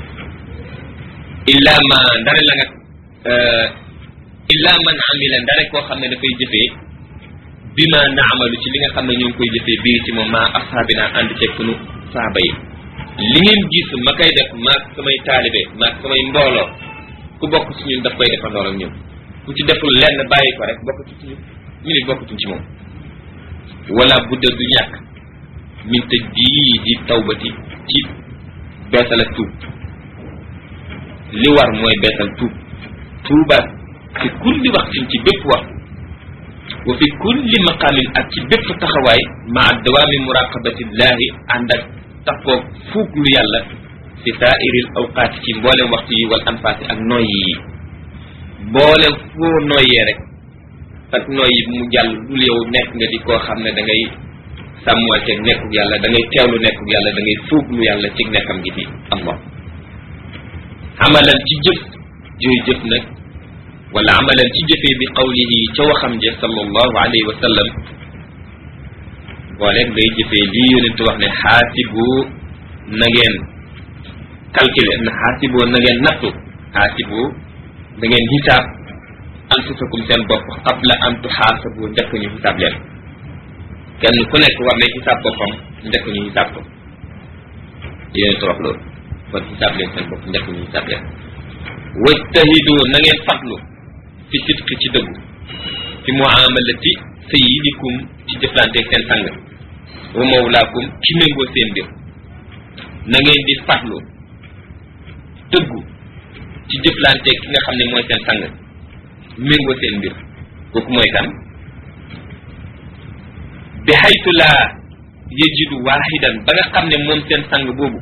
illa ma ndare la nga illa man amila ndare koo xam ne dafay jëfee bima naamalu ci li nga xam ne ñu ngi koy jëfee bii ci moom maa ashaabina ànd ceeg sunu saaba yi li ngeen gis ma koy def maag samay taalibe maag samay mbooloo ku bokk ci ñun daf koy defandoor ak ñun ku ci deful lenn bàyyi ko rek bokkatu ci ñu ñu nit bokkatuñ ci moom wala budda du ñàkk min tëj bii di tawbati ci beesal ak tuub li war mooy beesal tuub tuubaat fi kulli waxtin ci bépp wax wa fi kulli maqaamin ak ci bépp taxawaay maa dawaami muraqabatillahi ànd ak taxoo fuuglu yàlla fi saairil awqaati ci mboolem waxtu yi wal anfaasi ak noyyi yi mboolem foo noyyee rek ak noyyi mu jàll dul yow nekk nga di koo xam ne da ngay sàmmanteeg nekkug yàlla da ngay teewlu nekkug yàlla da ngay fuuglu yàlla ci nekkam gi fi allah amalan ci jëf jooy jëf nag wala amalan ci jëfee bi qawlihi ca waxam je sallallahu alayhi wa sallam booleeg ngay jëfee lii yonent wax ne xaasibu na ngeen calculer na xaasibu na ngeen nattu xaasibu da ngeen xisaab anfusakum seen bopp qabla an tuxaasabu njëkk ñu xisaab leen kenn ku nekk war na xisaab boppam njëkk ñu xisaab ko yonent wax loolu kon xisaab leen seen bopp njëkk ñu xisaab leen wajtahidu na ngeen fatlu fi sidqi ci dëggu fi muamalati sayyidikum ci jëflanteeg seen sang wa mawlaakum ci méngoo seen mbir na ngeen di fatlu dëggu ci jëflanteeg ki nga xam ne mooy seen sang méngoo seen mbir kooku mooy kan bi xaytu laa yajidu waaxidan ba nga xam ne moom seen sang boobu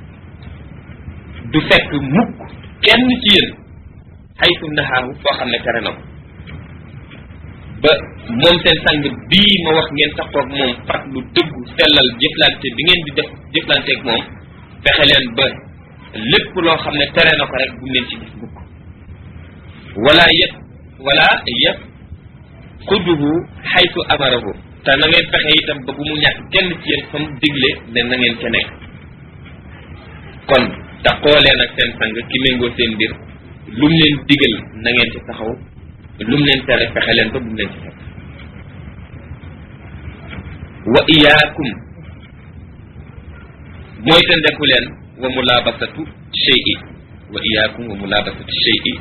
du fekk mukk kenn ci yéen xaytu naxaahu foo xam ne tere na ko ba moom seen sang bii ma wax ngeen taxoog moom fat lu dëggu sellal jëflante bi ngeen di def jëflanteeg moom fexe leen ba lépp loo xam ne tere na ko rek bu leen ci gis mukk wala yëpp wala yëpp xuduhu xaytu amarahu te na ngeen fexe itam ba bu mu ñàkk kenn ci yéen fa mu digle ne na ngeen ca nekk kon taxoo leen ak seen sang ki méngoo seen mbir lu mu leen digal na ngeen ci taxaw lu mu leen tere fexe leen ba bu mu leen ci fekk wa iyaakum mooy te ndeku leen wa mulabasatu shay'i wa iyaakum wa mulabasatu shay'i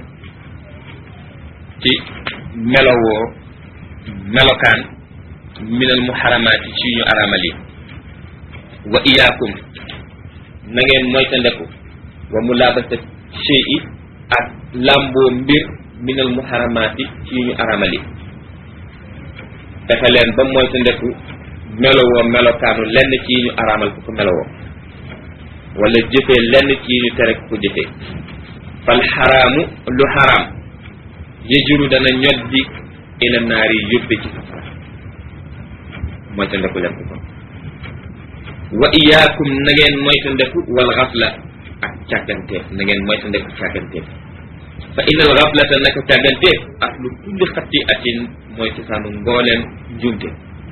ci melowoo melokaan minal muharamaati ci ñu aramal yi wa iyaakum na ngeen moytandeku wa mulabasat shay'i ak làmboo mbir minal muharamaati ci ñu aramal yi fexe leen ba moytandeku melowoo melokaanu lenn ci ñu aramal ku ko melowoo wala jëfee lenn ci ñu tere ku ko jëfee fal xaraamu lu xaraam yejuru dana ñoddi ila naari yóbbe ci safara moytandeku leen ko kon wa iyaakum na ngeen moytandeku wal xafla ak càgganteef na ngeen moytandeku càgganteef fa innal xaflata naka càgganteef ak lu kulli xatti atin mooy cosaanu mbooleem njuumte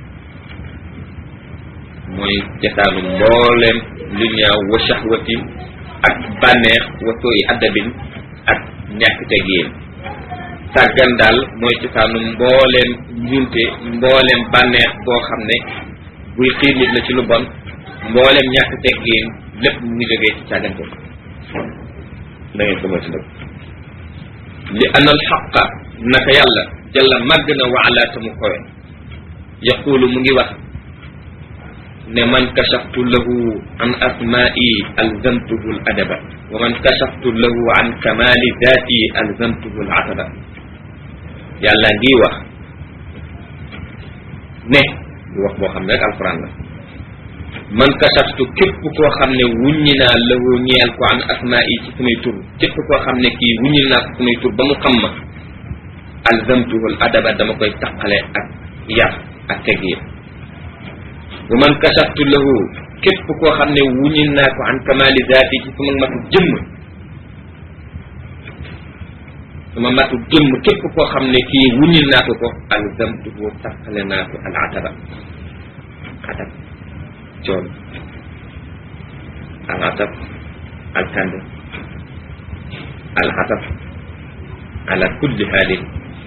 mooy cosaanu mbooleem lu ñaaw wa shahwatin ak bànneex wa sooyi addabin ak ñàkk teggin sàggan daal mooy cosaanu mbooleem njuumte mbooleem bànneex boo xam ne buy xiir nit la ci lu bon mbooleem ñàkk teggin lépp mu ngi jógee ci càggante da ngeen ko moytu nag li anal xaqa naka yàlla jalla màgg na wa ala tamu kowe yaqulu mu ngi wax ne man kashaftu lahu an asma'i alzamtuhu al adaba wa man kashaftu lahu an kamali dhati alzamtuhu al ataba yàlla ngi wax ne du wax boo xam ne rek alquran la man kashaftu képp koo xam ne wuññi naa lahu ñeel ko an asma'i ci samay tur képp koo xam ne kii wuññil naa ko samay tur ba mu xam ma alzamtuhu al adaba dama koy taqale ak yar ak teggin wa man kashaftu lahu képp koo xam ne wuññil naa ko an kamali zaati ci sama matu jëmm sama matu jëmm képp koo xam ne kii wuññil naa ko ko alzamtuhu taqale naa ko al ataba atab coon al atab al kand al atab ala kulli haalin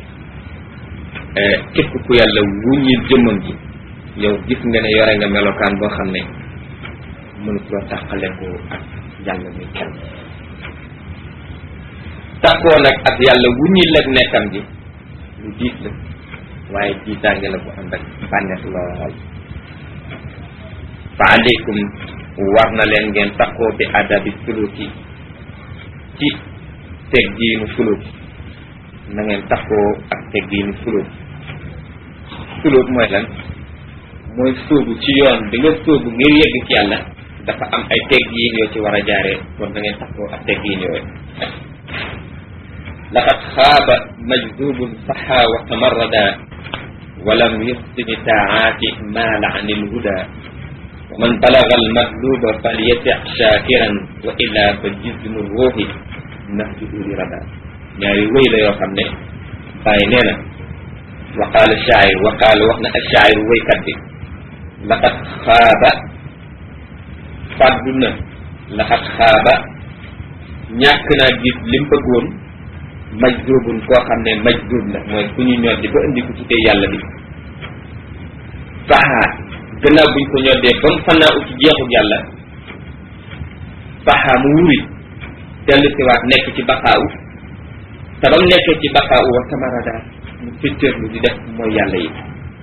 képp ku yàlla wuññil jëmmam ji yow gis nga ne yore nga melokaan boo xam ne mënut loo tàqale ko ak yàlla muy kenn tàkkoo nag ak yàlla wuññil ak nekkam ji lu diis la waaye jiitaange la bu ànd ak bànneex lool fa aleykum war na leen ngeen takkoo bi adabi suluki ci teggiinu suluk na ngeen takkoo ak teggiinu suluk suluk mooy lan mooy sóobu ci yoon bi nga sóobu ngir yegg ci yàlla dafa am ay teggiin yoo ci war a jaaree kon na ngeen takkoo ak teggiin yooyu laqad xaaba majdubun saxa wa tamarrada walam yuxsini taaati maala an ilhuda wa man balaga almatluba falyati shakiran wa illa fa jismu ruuxi nahjuhu li rada ñaari wéy la yoo xam ne bàyyi nee na wa qaala shaayir wa qaala wax na ak shaayir wéykat bi laqad xaaba fàddu na laqad xaaba ñàkk naa gis lim bëggoon majduubun koo xam ne majduub la mooy ku ñu ñoddi ba indi ko ci tey yàlla bi saxaa gannaaw buñ ko ñoddee ba mu fannaa ut ci jeexu yàlla saxaa mu wuri dellu siwaat nekk ci baqaawu te ba mu nekkee ci baqaawu wa tamarada mu féttéerlu di def mooy yàlla yi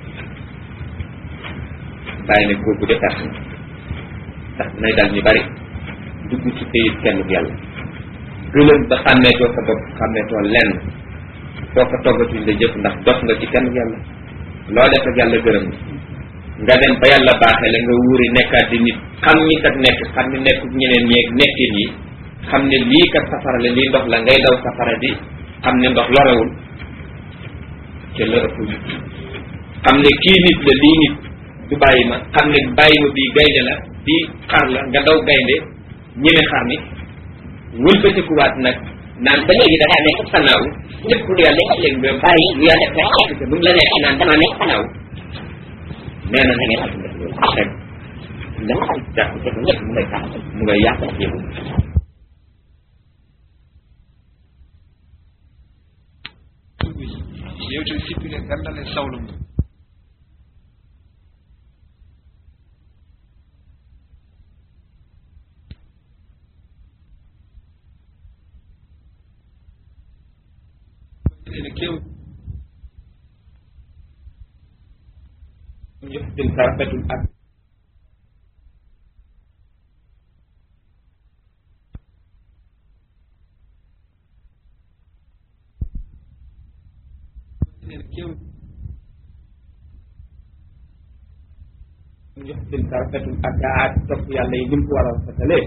bàyyi ne kooku de perte na ndax dinay dal ñu bari dugg ci pays kenn bu yàlla gëlëm ba xàmmeetoo sa bopp xàmmeetoo lenn foo ko toggatuñ la jëf ndax dox nga ci kenn yàlla loo def ak yàlla gërëm nga dem ba yàlla baaxee la nga wuuri nekkaat di nit xam ñi kat nekk xam ni nekk ñeneen ñeeg nekkin yi xam ne lii kat safara la lii ndox la ngay daw safara di xam ne ndox lorewul ca la ëpp xam ne kii nit la lii nit du bàyyi ma xam ne bàyyi ma bii gaynde la bii xar la nga daw gaynde ñeme xar mi wëlbatikuwaat nag naan ba léegi da ngaa nekk fanaaw lépp lu yàlla léegi nga bàyyi lu yàlla fekk te bu mu la nekk naan dama nekk fanaaw nee na na ngeen xam def loolu rek da nga xam jàpp te ko ñëpp mu ngay tax mu ngay yàq ak yëngu yewte sippine gandal e sawlo mum ene kew yëftin sarfetul ak ene kew yëftin sarfetul ak aat topp yàlla yi nim ko war a rafetalee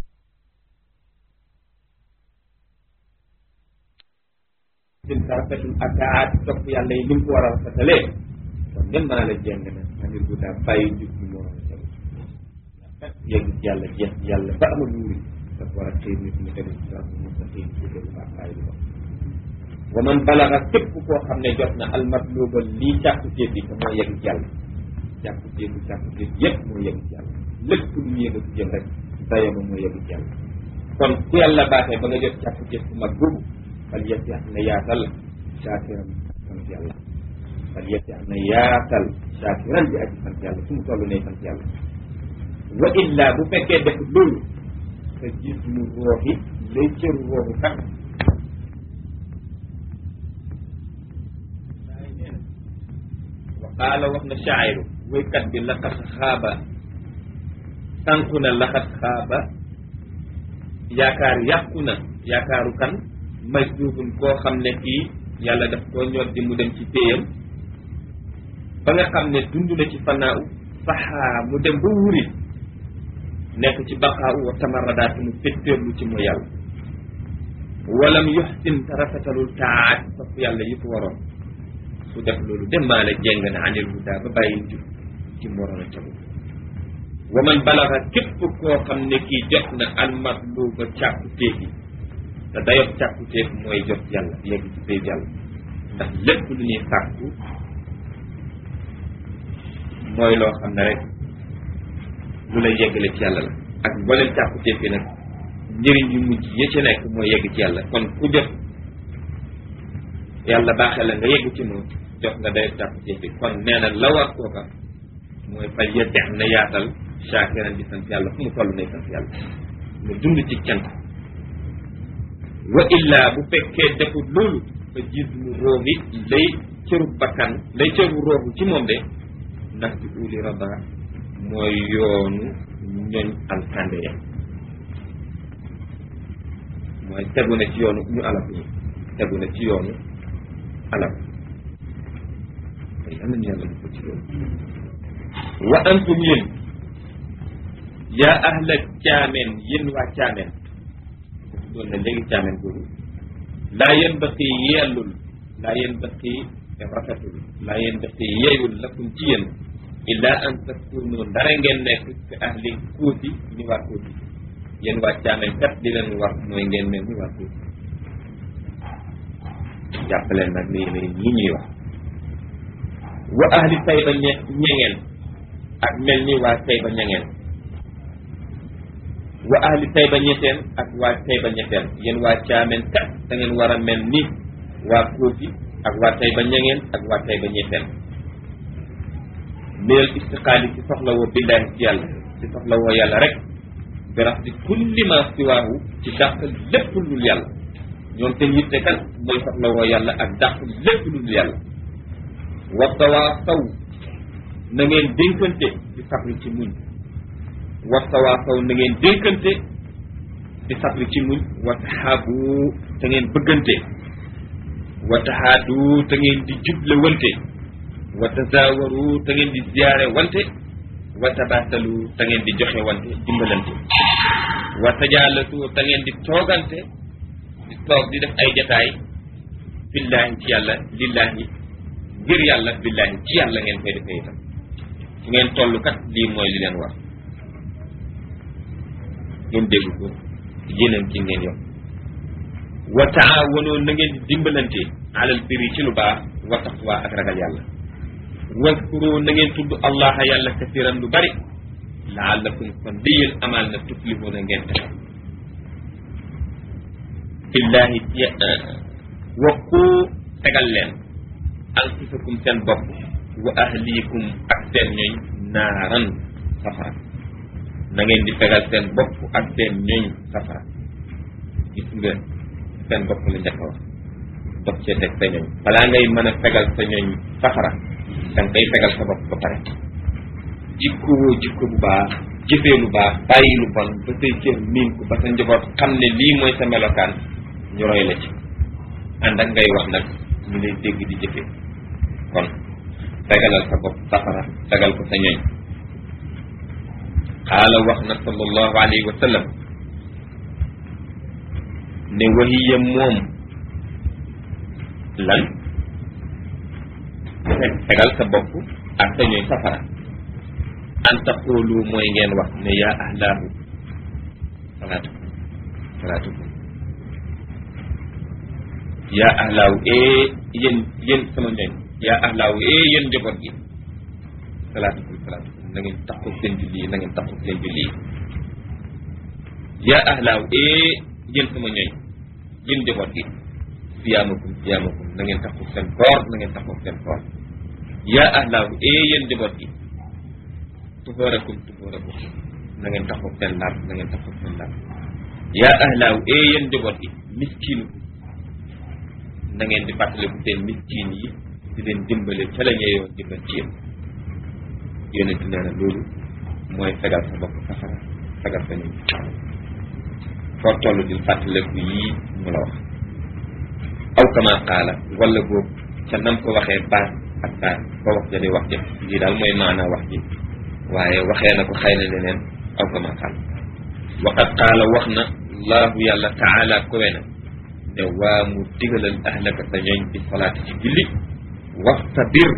yëftin sarfetul ak aat topp yàlla yi nim ko war a rafetalee kon ngeen maa la jeng na manir bu daa bàyyi jub ñu moo a tegu kat yegg ci yàlla jeex ci yàlla ba ama luuri dafa war a xëy nit mu tegu ci sa mu sa xëy ci tegu baax bàyyi lu wax wa man balaga képp koo xam ne jot na almatluba lii càkku téef yi te moo yegg ci yàlla càkku téefu càkku téef yépp moo yegg ci yàlla lépp lu mu yegg ci jëm rek dayama moo yegg ci yàlla kon ku yàlla baaxee ba nga jot càkku téef bu mag boobu fal yetti am na yaatal saakiram sant yàlla fal yetti am na yaatal saakiran bi aji sant yàlla fu mu toll ne sant yàlla wa illa bu fekkee def loolu te gis mu rooxi lay cëru rooxu kat qaala wax na shaa'iru waykat bi laqad xaaba tànku na laqad xaaba yaakaar yàqu na yaakaaru kan majduubun koo xam ne kii yàlla daf koo ñor di mu dem ci péyam ba nga xam ne dund na ci fanaaw saxaa mu dem ba wuri nekk ci baqaaw wa tamaradaat mu féttéerlu ci mooy yàlla walam yuxsin te rafetalul taat topp yàlla yi ko waroon su def loolu demaale jéng na anil huda ba bàyyi jub ci moroon a cagu wa man balaxa képp koo xam ne kii jot na almatluba càkku téef yi te dayob càkku téef mooy jot yàlla yegg ci péeb yàlla ndax lépp lu ñuy sàkku mooy loo xam ne rek lu lay yeggale ci yàlla la ak mboolem càkku téef yi nag njëriñ yu mujj ya ci nekk mooy yegg ci yàlla kon ku jot yàlla baaxee la nga yegg ci moom jox nga day càkku téef yi kon nee na la war kooka mooy fal yeddex na yaatal shaakiran di sant yàlla fu mu toll nay sant yàlla mu dund ci cant wa illa bu fekkee defut loolu fa gis mu roogi lay cëru bakkan lay cëru roogu ci moom de ndax ci uli raba mooy yoonu ñoñ alkande ya mooy tegu na ci yoonu ñu alal ñi tegu na ci yoonu alal ay am nañu yàlla ko ci loolu wa antum yéen yaa ahla caameen yéen waa caameen doon na léegi caameen boobu laa yéen baqi yellul laa yéen baqi rafetul laa yéen baqi yeeyul lakum ci yéen illa an takunu ndara ngeen nekk fi ahli kuuti ni waa kuuti yéen waa caameen kat di leen war mooy ngeen mel ni waa kuuti jàppaleen nag ni yéen ñi ñuy wax wa ahli tayba ñe ñengeen ak mel ni waa tayba ñengeen wa ahli tayba ñeteen ak waa tayba ñeteen yéen waa caameen kat da ngeen war a mel ni waa kóoti ak waa tayba ñengeen ak waa tayba ñeteen minal istiqaali ci soxla woo billaahi ci yàlla ci soxla woo yàlla rek bi rax di kulli ma siwaahu ci dàq lépp lu dul yàlla ñoom seen yitte kan mooy soxla woo yàlla ak dàq lépp lu dul yàlla wa tawaasaw na ngeen dénkante ci sabri ci muñ wa tawaasaw na ngeen dénkante ci sabri ci muñ wa taxaabu te ngeen bëggante wa taxaadu te ngeen di juble wante wa tazawaru te ngeen di ziyaare wante wa tabaatalu te ngeen di joxe wante dimbalante wa tajaalatu te ngeen di toogante di toog di def ay jataay billaahi ci yàlla lillaahi ngir yàlla billaahi ci yàlla ngeen koy defee itam fu ngeen toll kat lii mooy li leen war ngeen dégg ko yéeneen ci ngeen yokk wa taawanu na ngeen di dimbalante alal birri ci lu baax wa taqwa ak ragal yàlla waskuru na ngeen tudd allaha yàlla kasiran lu bari laallakum kon di yéen amal na tuflihuna ngeen texe billahi waqu tegal leen anfusakum seen bopp wa ahlikum ak seen ñooñ naaran safara na ngeen di fegal seen bopp ak seen ñooñ safara gis nga seen bopp la njëkk a wax dox cee teg sa ñooñ balaa ngay mën a fegal sa ñooñ safara da nga koy fegal sa bopp ba pare jikko woo jikko bu baax jëfee lu baax bàyyi lu bon ba say cër miin ko ba sa njaboot xam ne lii mooy sa melokaan ñu roy la ci ànd ak ngay wax nag ñu lay dégg di jëfee kon fegalal sa bopp safara fegal ko sa ñooñ xaala wax na sallallahu alayhi wa sallam ne wahiya moom lan fegal sa bopp ak sa ñooñ safara an taqulu mooy ngeen wax ne yaa ahlaahu salaatu salaatu yaa ahlaahu ee yéen yéen sama ñooñ yaa ahlaahu ee yéen njaboot gi salaatukum salaatukum na ngeen taxaw seen julli yi na ngeen taxaw seen julli yi yaa ahlaahu ee yéen sama ñooñ yéen njaboot gi siyaamakum siyaamakum na ngeen taxaw seen koor na ngeen taxaw seen koor yaa ahlaahu ee yéen njaboot gi tuxóorakum tuxóorakum na ngeen taxaw seen laab na ngeen taxaw seen laab yaa ahlaahu ee yéen njaboot gi miskiinu na ngeen di fàttaliku seen miskiin yi di leen dimbale ca la ñuy yoon dimbal ci yéen yonent nee na loolu mooy fegal sa bopp safara fegal sa ñun foo toll di fàttaliku yii mu la wax aw kama qaala wala boobu ca nam ko waxee baat ak baat ba wax ja di wax ja lii daal mooy maanaa wax ji waaye waxee na ko xëy na leneen aw kama qaala waqad qaala wax na laahu yàlla taala kowe na ne waa mu digalal ahlaka sa ñooñ bi salaati ci julli waxtabir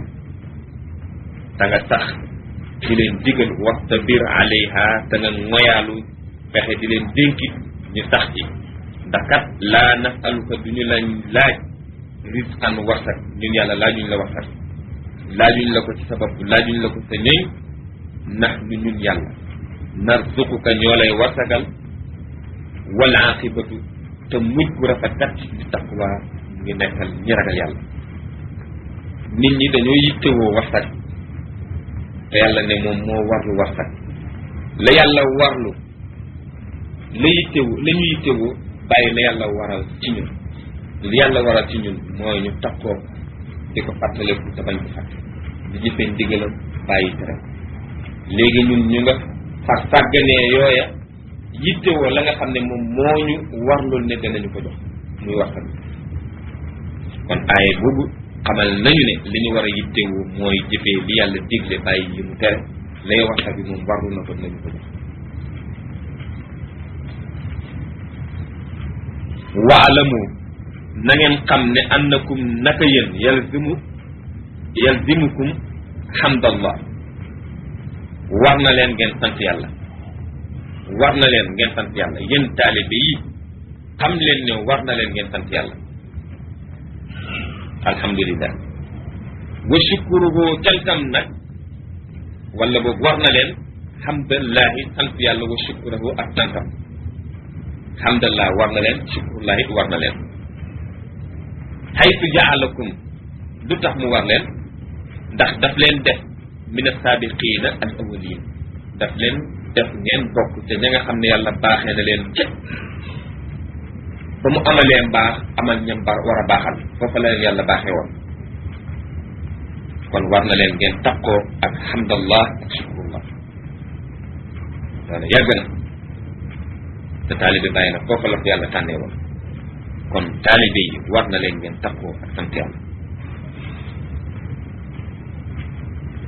da nga sax di leen digal waxtabir alayha da nga ngoyaalu fexe di leen dénkit ñu sax ci ndax kat laa nasaluka du ñu lañ laaj risqan warsak ñun yàlla laajuñ la warsak laajuñ la ko ci sa bopp laajuñ la ko sa ñëñ ndax nu ñun yàlla narzuquka ñoo lay warsagal wal aqibatu te mujj gu rafet kat di taqwa mu ngi nekkal ñi ragal yàlla nit ñi dañoo yittewoo warsak te yàlla ne moom moo warlu warsak la yàlla warlu la yittewoo la ñu yittewoo bàyyi la yàlla waral ci ñun li yàlla waral ci ñun mooy ñu takkoo di ko fàttaleku te bañ ko fàtte di jëfee ndigalam bàyyi tere léegi ñun ñu nga far sàgganee yooya yittewoo la nga xam ne moom moo ñu warlul ne danañu ko jox muy waxtaan kon aaye boobu xamal nañu ne li ñu war a yittewoo mooy jëfee li yàlla digle bàyyi yi mu tere lay waxtaan bi moom warlu na ko dinañu ko jox waalamu na ngeen xam ne annakum naka yéen yalzimu yalzimukum hamdallah war na leen ngeen sant yàlla war na leen ngeen sant yàlla yéen taalibe yi xam leen ne war na leen ngeen sant yàlla alhamdulillah wa shukruhu cantam nag wala boobu war na leen hamdallahi sant yàlla wa shukruhu ak cantam hamdallah war na leen shukrullahi war na leen haytu jaalakum lu tax mu war leen ndax daf leen def min asaabiqiina al awwalin daf leen def ngeen bokk te ña nga xam ne yàlla baaxee na leen cëpp ba mu amalee mbaax amal ñam ba war a baaxal foofa la leen yàlla baaxee woon kon war na leen ngeen takkoo ak hamdallah ak shukrullah loolu yàgg na te taalibe bàyyi na foofa la ko yàlla tànnee woon kon taalibe yi war na leen ngeen takkoo ak sant yàlla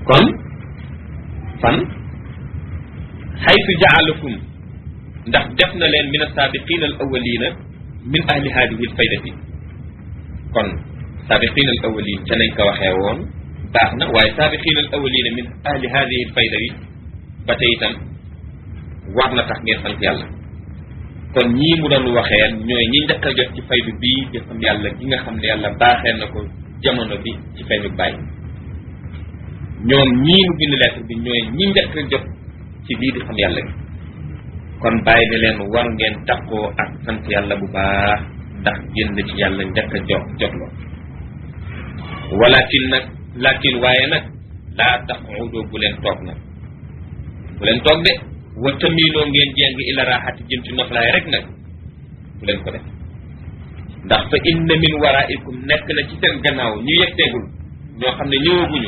kon fan xaytu jaalakum ndax def na leen min asaabiqina al awalina min ahli hadihi al faydati kon saabiqina al awalin ca nañ ko waxee woon baax na waaye saabiqina al awalina min ahli hadihi al fayda yi ba tey itam war na tax ngeen sant yàlla kon ñii mu doon waxee ñooy ñi njëkk a jot ci faydu bii di xam yàlla gi nga xam ne yàlla baaxee na ko jamono bi ci faydu bàyyi ñoom ñii mu bind lettre bi ñooy ñi njëkk a jot ci lii di xam yàlla gi kon bàyyi ne leen war ngeen takkoo ak sant yàlla bu baax ndax génn ci yàlla njëkk a jot jot loo walakin nag lakin waaye nag laa taxudoo bu leen toog nag bu leen toog de wa tamiinoo ngeen jéng ila raaxati jëm ci noflaay rek nag bu leen ko def ndax fa inna min waraikum nekk na ci seen gannaaw ñu yegteegul ñoo xam ne ñëwaguñu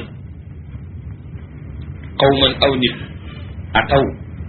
qawman aw nit ataw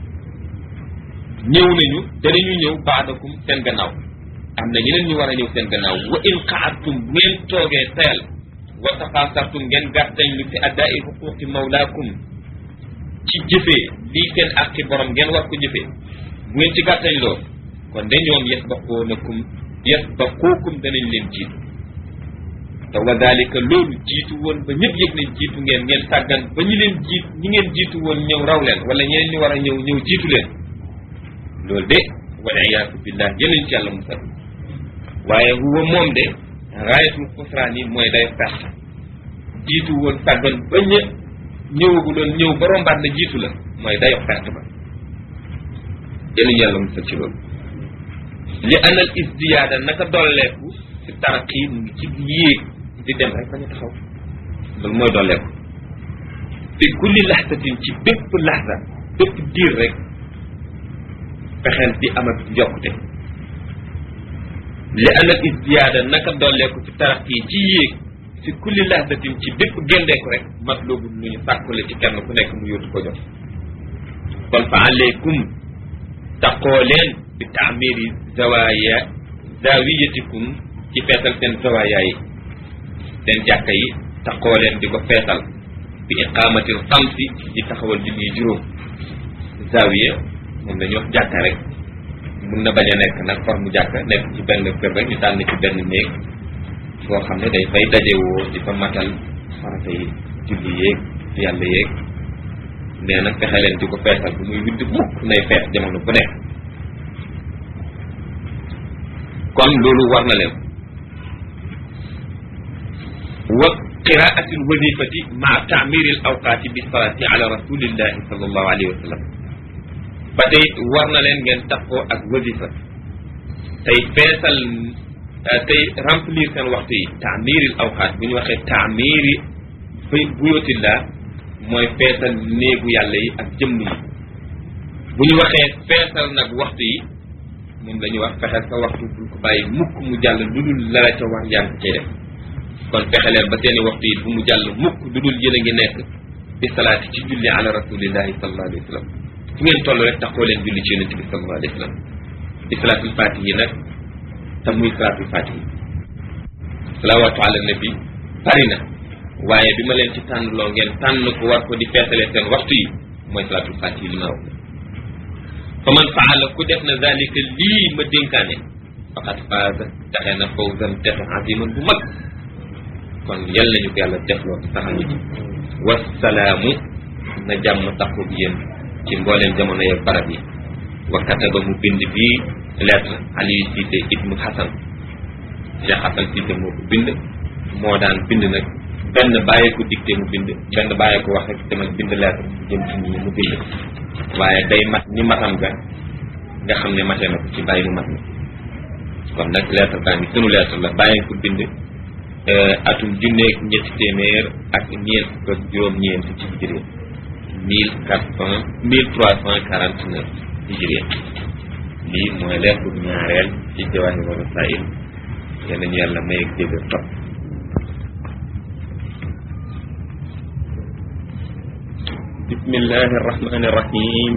ñëw nañu danañu ñëw baadakum seen gannaaw am na ñeneen ñu war a ñëw seen gannaaw wa in qaadtum bu ngeen toogee teel wa tafaasartum ngeen gàttañ lu fi addaai xuquqi mawlaakum ci jëfee lii seen àqi borom ngeen war ko jëfee bu ngeen ci gàttañ loo kon de ñoom yasbaqoonakum yasbaquukum danañ leen jiitu te wa dalika loolu jiitu woon ba ñëpp yëg nañ jiitu ngeen ngeen sàggan ba ñi leen jiit ñi ngeen jiitu woon ñëw raw leen wala ñeneen ñu war a ñëw ñëw jiitu leen loolu de wal iyaatu billah jëlañ ci yàlla musal waaye huwa moom de raayatul xusraan yi mooy day perte jiitu woon sàggan ba ñë ñëwagu doon ñëw ba rombaat na jiitu la mooy dayo perte ba jëlañ yàlla musal ci loolu li anal isdiyaada naka dolleeku si taraqi mu ngi ci yéeg di dem rek bañ a taxaw loolu mooy dolleeku fi kulli laxtatin ci bépp laxta bépp diir rek fexeel di amat yokkute li anal isdiyaada naka dolleeku si taraqi ci yéeg fi kulli laxtatin ci bépp géndeeku rek mat loobu lu ñu sàkkule ci kenn ku nekk mu yóotu ko jox kon fa aleykum taqoo leen bi taamiri zawaaya zawiyatikum ci feesal seen zawaaya yi seen jàkka yi taqoo leen di ko feesal bi iqaamatil xamsi di taxawal julli juróom zawiya moom dañuy wax jàkka rek mun na bañ a nekk nag forme jàkka nekk ci benn kër rek ñu tànn ci benn néeg boo xam ne day fay dajewoo di fa matal farata yi julli yéeg yàlla yéeg nee na fexe leen di ko feesal bu muy widd mukk nay fees jamono bu nekk kon loolu war na leen wa qiraati alwazifati maa taamiri al awqaati bi salaati ala rasulillahi sallallahu alayhi wa sallam ba tey war na leen ngeen takkoo ak wazifa tey feesal tey remplir seen waxtu yi taamiri al awqaat bu ñu waxee taamiri buyootillah mooy feesal néegu yàlla yi ak jëmm yi bu ñu waxee feesal nag waxtu yi moom la ñuy wax fexeel sa waxtu bul ko bàyyi mukk mu jàll lu dul la la ca war yaa ngi cay def kon fexe leen ba seeni waxtu yi bu mu jàll mukk lu dul yéen a ngi nekk bi salaati ci julli ala rasulillahi sallallahu alayhi wa sallam fu ngeen toll rek taxoo leen julli ci yonent bi sallallahu alayhi wa sallam bi salaatul fatihi nag te muy salaatul fatihi salawaatu ala nabi bari na waaye bi ma leen ci tànn loo ngeen tànn ko war ko di feesalee seen waxtu yi mooy salaatul fatihi li ma wax fa man faala ku def na zalika lii ma dénkaane faqad faaza taxe na fawzan texe aziman bu mag kon yal nañu ko yàlla defloo saxal ñu ci wasalaamu na jàmm taxu bi yéen ci mbooleem jamono ya barab yi wa kataba mu bind bii lettre Aliou Cissé ibnu Hassan Cheikh Hassan Cissé moo ko bind moo daan bind nag benn bàyyi ko dicté mu bind benn bàyyi ko wax rek demal bind lettre jëm ci ñi mu bind waaye day mat ni matam ga nga xam ne matee na ko ci bàyyi mu mat na kon nag lettre baa ngi sunu lettre la bàyyi ko bind atum junneeg ñetti téeméer ak ñeent fukk ak juróom-ñeent ci hijriya mille quatre cent mille trois cent quarante neuf hijriya lii mooy lettre bu ñaareel ci Jawaahir Rasaa'il yal nañu yàlla may ak dégg topp bismillahi arrahmani irrahim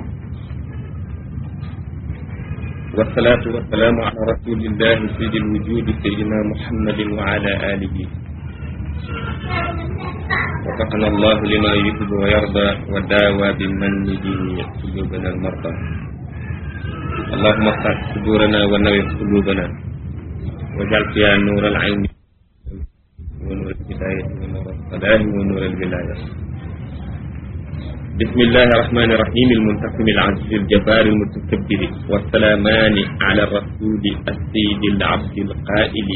والصلاة والسلام على رسول الله سيد الوجود سيدنا محمد وعلى آله وفقنا الله لما يحب ويرضى وداوى بمنه قلوبنا المرضى اللهم افتح صدورنا ونور قلوبنا واجعل فيها نور العين ونور الهداية ونور الصلاة ونور الولاية بسم الله الرحمن الرحيم المنتقم العزيز الجبار المتكبر والسلامان على الرسول السيد العبد القائل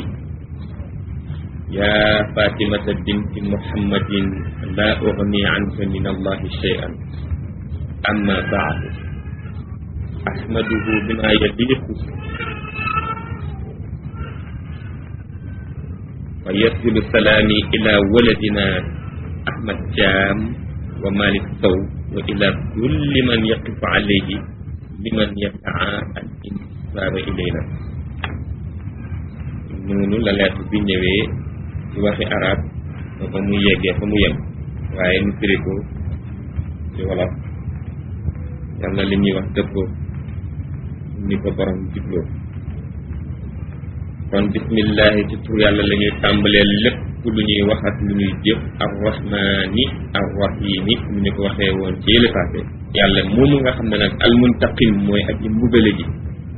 يا فاطمة بنت محمد لا أغني عنك من الله شيئا أما بعد أحمده بما يليق ويرسل سلامي إلى ولدنا أحمد جام ومالك سو وإلى كل من يقف عليه لمن يسعى الانتساب إلينا noonu la lettre bi ñëwee ci waxi arab ba mu yeggee fa mu yem waaye ñu firi ko ci wolof yàlla li ñuy wax dëppoo ni ko borom jubloo kon bismillahi ci tur yàlla la ñuy tàmbalee lépp lu ñuy wax ak lu ñuy jëf arrahmani arrahimi mu ñu ko waxee woon ci yële passé yàlla moomu nga xam ne nag almuntaqim mooy aji mbugale ji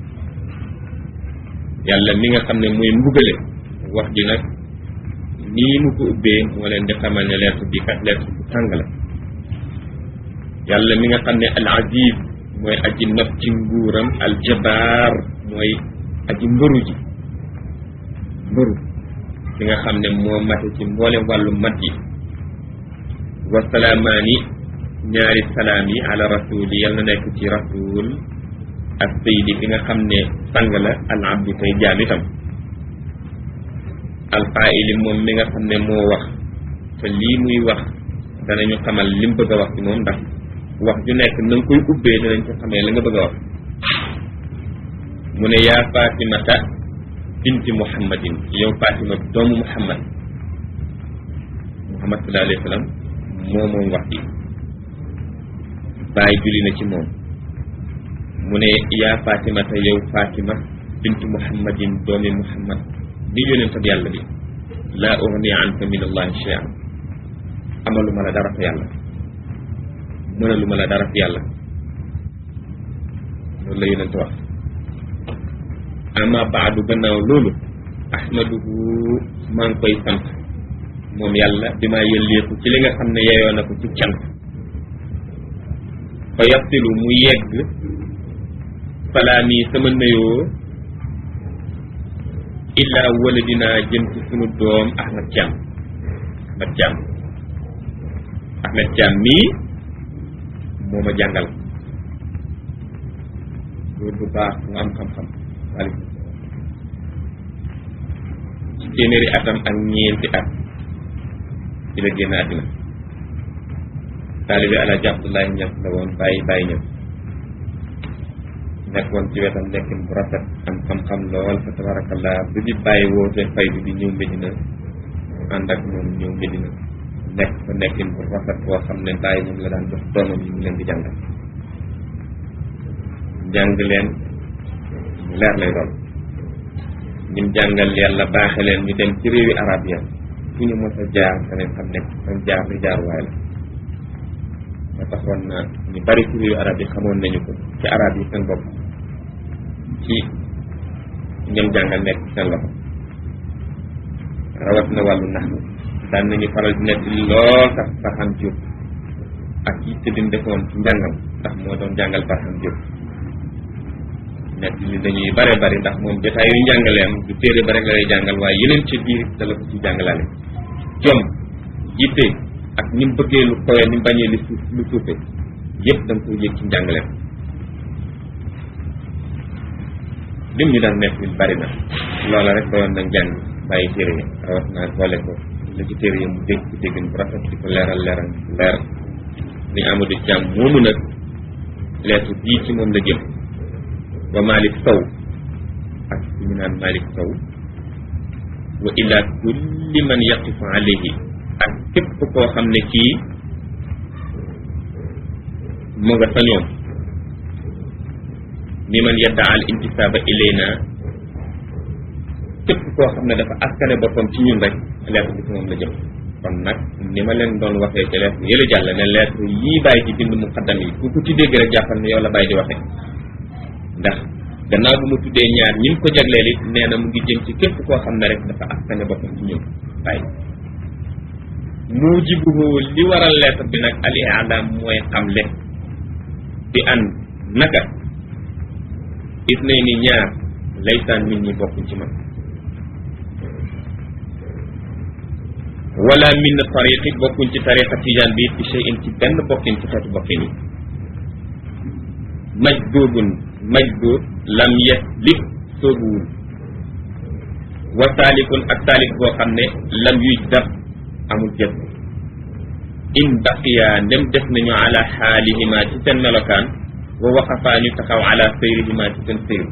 yàlla mi nga xam ne mooy mbugale wax ji nag nii mu ko ubbee moo leen di xamal ne lettre bi kat lettre bu tàng la yàlla mi nga xam ne al aziz mooy aji not ci nguuram al jabaar mooy aji mbëru ji mbëru ki nga xam ne moo mate ci mboolem wàllu mat yi wasalaamaani ñaari salaam yi ala rasul yi yal na nekk ci rasul ak sayidi ki nga xam ne sang la al abdu tey jaam itam alqaayili moom mi nga xam ne moo wax te lii muy wax danañu xamal lim bëgg a wax ci moom ndax wax ju nekk na nga koy ubbee danañ ko xamee la nga bëgg a wax mu ne yaa fatimata binti muhammadin yow fatima doomu muhammad muhammad sallallahu alayhi wa sallam moo moom wax ji bàyyi julli na ci moom mu ne yaa fatimata yow fatima bintu muhammadin doomi muhammad di yonent ak yàlla bi laa ugni anka min allahi shay'an amaluma la dara fa yàlla mënaluma la dara fa yàlla loolu la yonent wax ama baadu gannaaw loolu ahmaduhu maa ngi koy sant moom yàlla bi maa yëlleeku ci li nga xam ne yeyoo na ko ci cant fa yaftilu mu yegg salaami sama nuyoo illaa wala dinaa jëm ci sunu doom Ahmed Thiam Ahmed Thiam Ahmed Thiam mii moo ma jàngal góor bu baax mu am xam-xam waaleykum ci téeméeri atam ak ñeenti at ci la génn àddina taalibi Alaaji Abdoulaye Ñas la woon bàyyi bàyyi ñëw nekkoon ci wetam nekkin bu rafet am xam-xam lool fa tabarakallah bi bi bàyyi woote faydu bi ñëw Medina ànd ak moom ñëw Medina nekk fa nekkin bu rafet boo xam ne bàyyi moom la daan jox doomam yi mu leen di jàngal jàng leen mu leer lay doon ñim jàngal yàlla baaxe leen ñu dem ci réewi arab ya fu ñu mos a jaar danañ xam ne fan jaar di jaar waay la ba taxoon na ñu bari ci réewi arab yi xamoon nañu ko ci arab yi seen bopp ci ñoom jàngal nekk ci seen loxo rawat na wàllu nax daan nañu faral di nekk lool sax Barham Diop ak yitte bi mu defoon ci njàngam ndax moo doon jàngal Barham Diop nekk li dañuy bare bari ndax moom jotaay yu njàngaleem du téere ba rek la lay jàngal waaye yeneen ci biir dala ko ci jàngalaale jom yitte ak ni mu bëggee lu kowe ni mu bañee lu suuf lu suufe yëpp da nga koy yëg ci njàngaleem lim ñu daan nekk bari na loola rek doyoon na jàng bàyyi téere yi rawat naa boole ko la ci téere yi mu dégg ci déggin bu rafet di ko leeral leeral leer ni Amadou Thiam moomu nag lettre bii ci moom la jëm wa Malick Sow ak ñu naan Malick Sow wa ila kulli man yaqifu alayhi ak képp koo xam ne kii mu nga sa ñoom mi man yadda al intisaaba ilayna képp koo xam ne dafa askane boppam ci ñun rek lettre bi ci moom la jëm kon nag ni ma leen doon waxee ci lettre yële jàll ne lettre yii bàyyi di bind muqaddam yi ku ko ci dégg rek jàppal ne yow la bàyyi di waxee ndax gannaaw bu ma tuddee ñaar ñi ko jagleel it nee na mu ngi jëm ci képp koo xam ne rek dafa askane boppam ci ñun bàyyi mujibuhu li waral lettre bi nag al i'lam mooy xamle bi an naka gis nañ ni ñaar laysaan nit ñi bokkuñ ci man wala min tariqi bokkuñ ci tariqa tijaan bi bi shay'in ci benn bokkin ci xeetu bokkin yi majdubun majdub lam yaslib soobuwul wa taalikun ak taalik boo xam ne lam yuj dab amul jëf in baqiya ndem def nañu ala xaalihima ci seen melokaan wa waqafaa ñu taxaw ala sayrihima ci seen sayru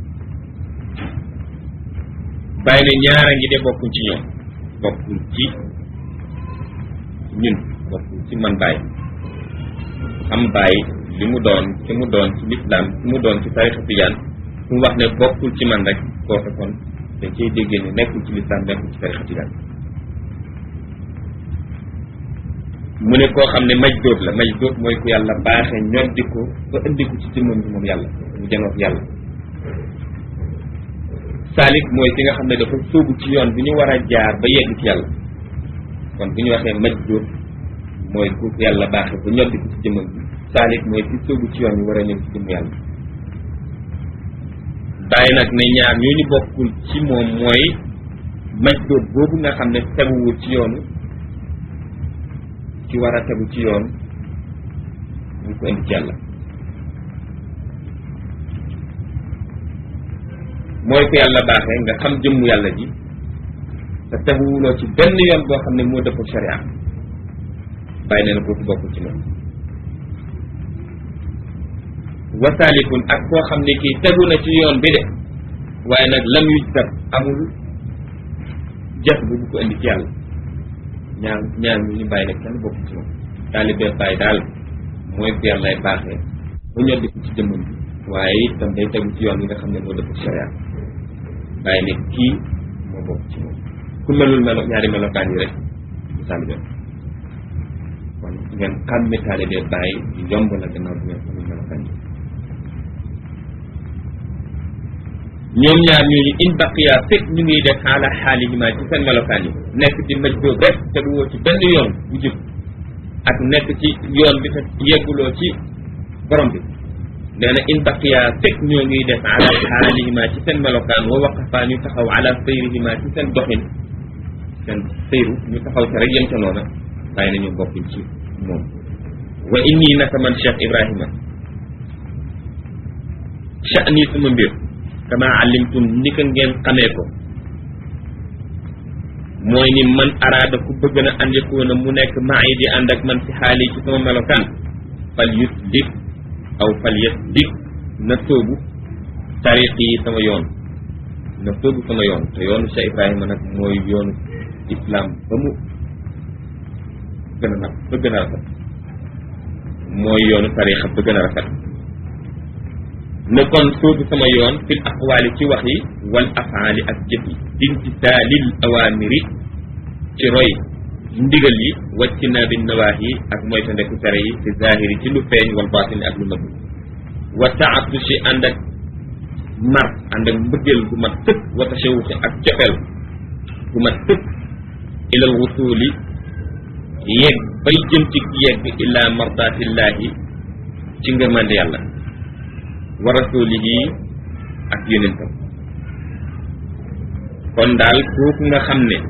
bàyyi ne ñaara ngi de bokkuñ ci ñoom bokkul ci ñun bokkul ci man bàyyi xam bàyyi li mu doon ki mu doon ci lislaam ki mu doon ci tarixa tijaan su mu wax ne bokkul ci man rek kooke kon dañ cay déggee ne nekkul ci lislaam nekkul ci tarixa tijaan mu ne koo xam ne maj dóob la maj dóob mooy ku yàlla baaxee ñoddi ko ba indi ko ci jëmmam bi moom yàlla mu janoog yàlla saalik mooy ki nga xam ne dafa sóobu ci yoon bi ñu war a jaar ba yegg ci yàlla kon bu ñu waxee maj dóob mooy ku yàlla baaxee ba ñoddi ko ci jëmmam bi saalik mooy ki sóobu ci yoon bi war a ñëw ci jëmm yàlla bàyyi nag ne ñaar ñooñu bokkul ci moom mooy maj dóob boobu nga xam ne teguwul ci yoonu ci war a tegu ci yoon ñu ko indi ci yàlla mooy ko yàlla baaxee nga xam jëmmu yàlla ji te teguwuloo ci benn yoon boo xam ne moo dëpp sharia bàyyi nee na kooku bokkul ci moom wasaalikun ak koo xam ne kii tegu na ci yoon bi de waaye nag lam yuj dab amul jëf bu bu ko indi ci yàlla ñaar ñaar ñu ñu bàyyi nag kenn bokk ci moom taalibe bàyyi daal mooy ku yàllay baaxee ba ñor di ko ci jëmmam bi waaye itam day tegu ci yoon bi nga xam ne moo dëpp sharia bàyyi ne kii moo bokk ci moom ku melul melo ñaari melokaan yi rek du taalibe kon ngeen xàmme taalibe bàyyi yomb la gannaaw bi ngeen xamul melokaan yi ñoom ñaar ñooñu in baqiya fekk ñu ngi def xaala xaalihima ci seen melokaan yi nekk ci maj boobu rek te du woo ci benn yoon bu jub ak nekk ci yoon bi te yegguloo ci borom bi nee na in baqiya fekk ñoo ngi def ala xaalihima ci seen melokaan wa waqafaa ñu taxaw ala sayrihima ci seen doxin seen sayru ñu taxaw ca rek yem ca noona bàyyi nañu bokkuñ ci moom wa inni naka man Cheikh Ibrahima sha'ni suma mbir kama alimtum ni ko ngeen xamee ko mooy ni man araada ku bëgg na an yakuuna mu nekk maa yi di ànd ak man ci xaali ci sama melokaan fal yus dik aw fal yes dik na sóobu tariq yi sama yoon na sóobu sama yoon te yoonu Cheikh Ibrahima nag mooy yoonu islam ba mu gën a nag ba gën a rafet mooy yoonu tariqa ba gën a rafet ne kon soobu sama yoon fil aqwaali ci wax yi wal afaali ak jëf yi imtisaalil awaamiri ci roy ndigal yi wacc naa bi nawaax yi ak moytandeku tere yi fi zahiri ci lu feeñ wal baatini ak lu nëbb wa taatushi ànd ak mar ànd ak mbëggeel gu mat tëkk wa tashawuxi ak cofeel gu mat tëkk ilal wusuuli yegg bay jëm ci yegg ila mardaatillahi ci ngërmande yàlla wa rasulihi ak yonentam kon daal kooku nga xam ne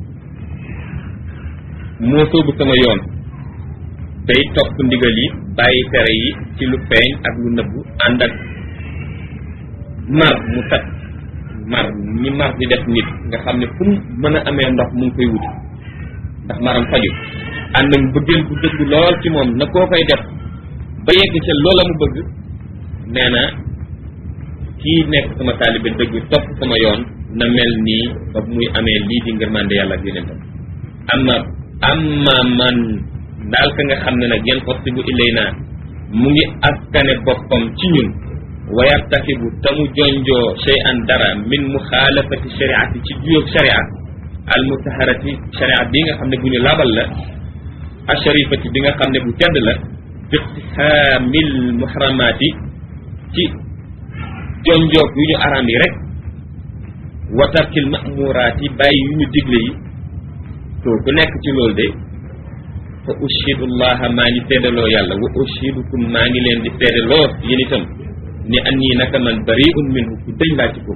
moo soobu sama yoon day topp ndigal yi bàyyi tere yi ci lu feeñ ak lu nëbbu ànd ak mar mu set mar ñi mar di def nit nga xam ne fu mu mën a amee ndox mu ngi koy wuti ndax maram faju ànd ak bëggeel bu dëgg lool ci moom na koo koy def ba yegg ca loola mu bëgg nee na kii nekk sama taalibe dëgg topp sama yoon na mel nii ba muy amee lii di ngërmande yàlla ak yonentam amma amma man daal ka nga xam ne nag yan possibu ilay naa mu ngi askane boppam ci ñun wa yartakibu te mu jonjoo shay an dara min muxaalafati shariati ci juyoog sharia al mutaharati sharia bi nga xam ne bu ñu labal la asharifati bi nga xam ne bu tedd la biqtihaamil muharamaati ci jonjoog yu ñu araam yi rek wa tarkil mamuraati bàyyi yu ñu digle yi to ku nekk ci loolu de fa ushidu llaha maa ngi seedaloo yàlla wa ushidukum maa ngi leen di seedaloo yéen itam ni an ñii naka man bariun minhu ku dëñ laa ci ko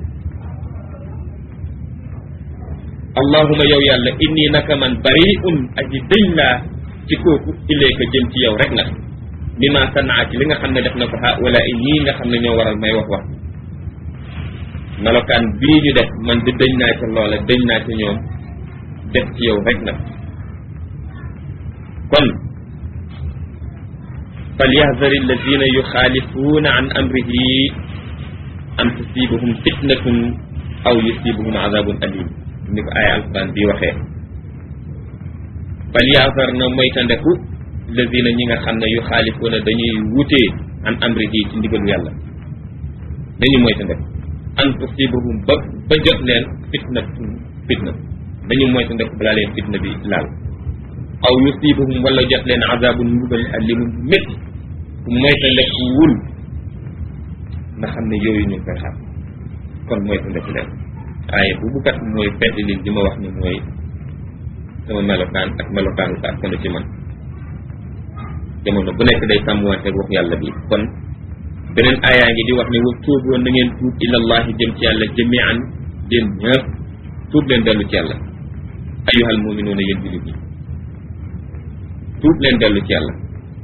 allahuma yow yàlla inni naka man bariun aji dëñ laa ci kooku ilayka jëm ci yow rek nag bi ma sanaa ci li nga xam ne def na ko ha wala ñii nga xam ne ñoo waral may wax wax melokaan bii ñu def man di dëñ naa ca loola dëñ naa ca ñoom def ci yow rek nag kon falyahdari alladina yuxaalifuuna an amrihi an tusibahum fitnatun aw yusibahum azabun alim ni ko ay alquran bi waxee falyahdar na moytandeku alladina ñi nga xam ne yuxaalifuuna dañuy wutee an amrihi ci ndigalu yàlla dañuy moytandeku an tusibahum ba ba jot leen fitnatun fitna dañu moytandeku balaa leen fitna bi laal aw yusibahum wala jot leen azabun mbugal alimun bu métti ku moytandeku wul nga xam ne yooyu ñu ngi koy xam kon moytandeku leen waaye bu bu kat mooy fedd li li ma wax ni mooy sama melokaan ak melokaanu ko ak ci man jamono bu nekk day sàmmwante wax yàlla bi kon beneen aayaa ngi di wax ne wa tuuboo na ngeen tuub ilallahi jëm ci yàlla jamian jëm ñëpp tuub leen dellu ci yàlla ayyuhal muminuuna yéen jullit yi tuub leen dellu ci yàlla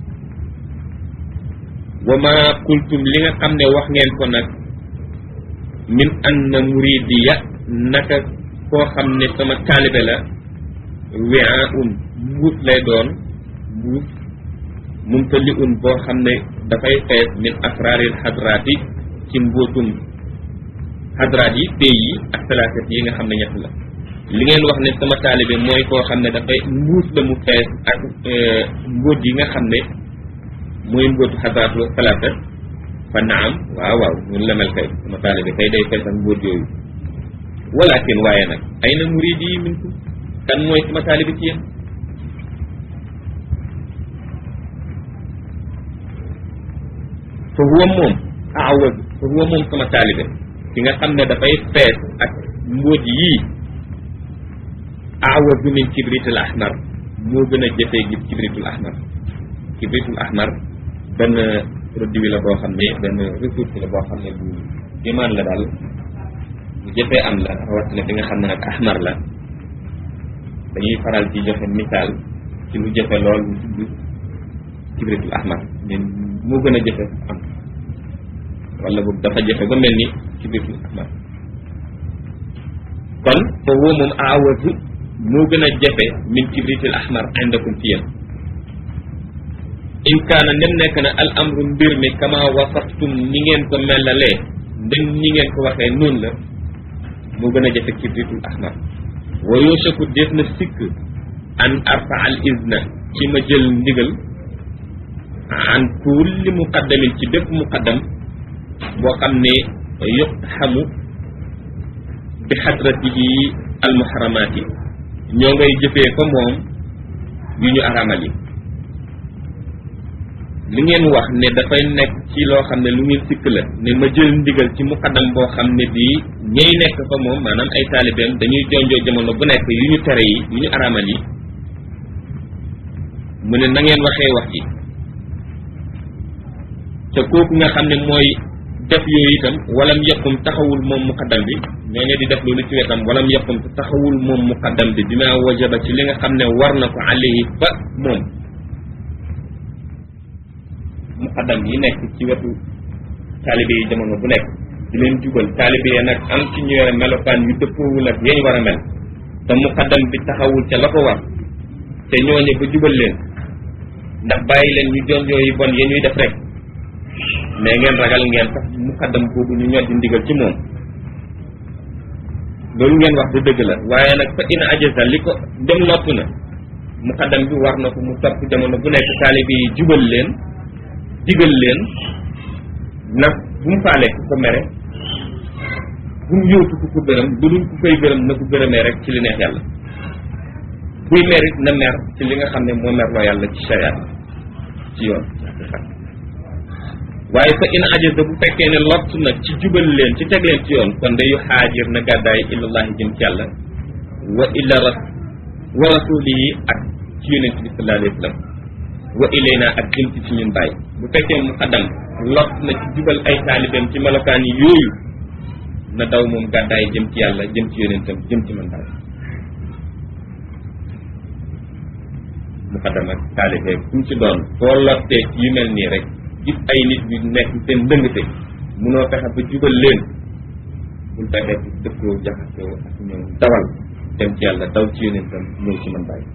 wa ma qultum li nga xam ne wax ngeen ko nag min anna muridiya naka koo xam ne sama taalibe la wea un mbuus lay doon mbuus mumtali un boo xam ne dafay fees min asraaril xadraati ci mbóotum xadraat yi pays yi ak salaasat yi nga xam ne ñett la li ngeen wax ne sama taalibe mooy koo xam ne dafay mbuus la mu fees ak mbóot yi nga xam ne mooy mbóotu xadraatu salaasa fa naam waaw waaw ñun la mel kay sama taalibe kay day fees ak mbóot yooyu walakin waaye nag ay na muridi yi minkum kan mooy sama taalibe ci yéen fa huwa moom awaz fa huwa moom sama taalibe ki nga xam ne dafay fees ak mbóot yii awazu min kibritul ahmar moo gën a jëfee gi kibritul ahmar kibritul ahmar benn produit la boo xam ne benn ressource la boo xam ne bu imaan la daal bu jëfee am la rawatina bi nga xam ne nag ahmar la dañuy faral ci joxe misaal ci lu jëfe lool lu tudd kibritul ahmar mais moo gën a jëfe am wala boog dafa jëfe ba mel ni kibritul ahmar kon foofu moom awazu moo gën a jafe min kibritil ahmar indakum fi yéen in kaana nem nekk na al amru mbir mi kama wasaftum ni ngeen ko melalee ndem ni ngeen ko waxee noonu la moo gën a jafe kibritul ahmar wa yoosaku def na sikk an arfa al izna ci ma jël ndigal an kulli muqaddamin ci bépp muqaddam boo xam ne yuqtaxamu bi xadratihi al muharamaati ñoo ngay jëfee fa moom yu ñu aramal yi li ngeen wax ne dafay nekk ci loo xam ne lu ngeen sikk la ne ma jël ndigal ci muqaddam boo xam ne bii ñay nekk fa moom maanaam ay taalibeem dañuy jonjoo jamono bu nekk yu ñu tere yi yu ñu aramal yi mu ne na ngeen waxee wax ji te kooku nga xam ne mooy def yooyu itam walam yokkum taxawul moom muqaddam bi ñooñu di def loolu ci wetam walam yokkum te taxawul moom muqaddam bi bi ma wajaba ci li nga xam ne war na ko alayhi fa moom muqaddam yi nekk ci wetu taalibe yi jamono bu nekk di leen jubal taalibe yi nag am ci ñu yore melokaan yu dëppoowul ak yañ war a mel te muqaddam bi taxawul ca la ko war te ñooñu ba jubal leen ndax bàyyi leen ñu jonjoo yi bon ya ñuy def rek mais ngeen ragal ngeen sax muqaddam boobu ñu ñoddi ndigal ci moom loolu ngeen wax du dëgg la waaye nag fa in ajaza li ko dem nopp na muqaddam bi war na ko mu topp jamono bu nekk taalibe yi jubal leen digal leen nag bu mu faalee ku ko mere bu mu yóotu ku ko gërëm bu dul ku koy gërëm na ko gërëmee rek ci li neex yàlla buy merit na mer ci li nga xam ne moo merloo yàlla ci shariat ci yoon waaye fa in ajaza bu fekkee ne lott na ci jubal leen ci teg leen ci yoon kon dayu xaajir na gàddaay ilallahi jëm ci yàlla wa illa ras wa rasulihi ak ci yonent bi sallallahu alayhi wa sallam wa ilayna ak jëm ci ci ñun bàyyi bu fekkee mu xaddam lott na ci jubal ay taalibeem ci melokaan yi yooyu na daw moom gàddaay jëm ci yàlla jëm ci yonentam jëm ci man bàyyi mu xaddam ak taalibe fu mu ci doon boo lottee ci yu mel nii rek gis ay nit yu nekk seen ndëngte munoo fexe ba jubal leen bul fexe ci dëkkoo jaxasoo ak ñoom dawal dem ci yàlla daw ci yonentam ñëw ci man bàyyi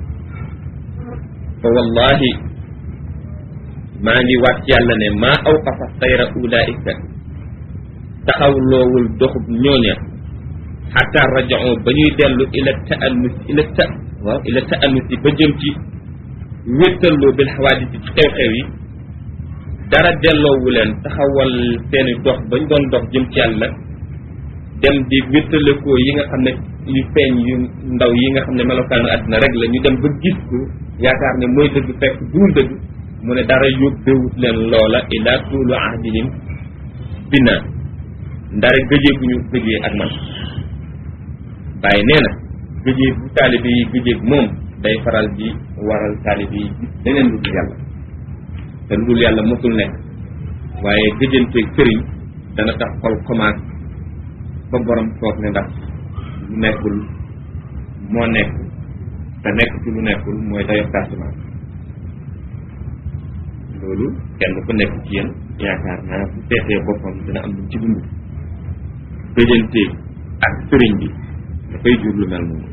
fa wallahi maa ngi waat ci yàlla ne maa aw qafa sayra ulaika taxaw loowul doxub ñooña xataa rajao ba ñuy dellu ila taannus ila ta waaw ila taannus yi ba jëm ci wéttalloo bil xawaadis ci xew-xew yi dara delloowu leen taxawal seeni dox bañ doon dox jëm ci yàlla dem di wéttalikoo yi nga xam ne yu feeñ yu ndaw yi nga xam ne melokaanu àddina rek la ñu dem ba gis ko yaakaar ne mooy dëgg fekk duul dëgg mu ne dara yóbbewut leen loola ila tuulu ahdihim bina ndare gëjee bu ñu gëjee ak man bàyyi nee na gëjee bu taalibe yi gëjee moom day faral di waral taalibe yi gis leneen lu dul yàlla te lu dul yàlla mosul nekk waaye gëjanteeg sëriñ dana tax xol commencé ba borom toog ne ndax lu nekkul moo nekk te nekk ci lu nekkul mooy dayo tardement loolu kenn ku nekk ci yéen yaakaar naa bu seetee boppam dina am lu ci dund gëjanteeg ak sëriñ bi dafay jur lu mel noonu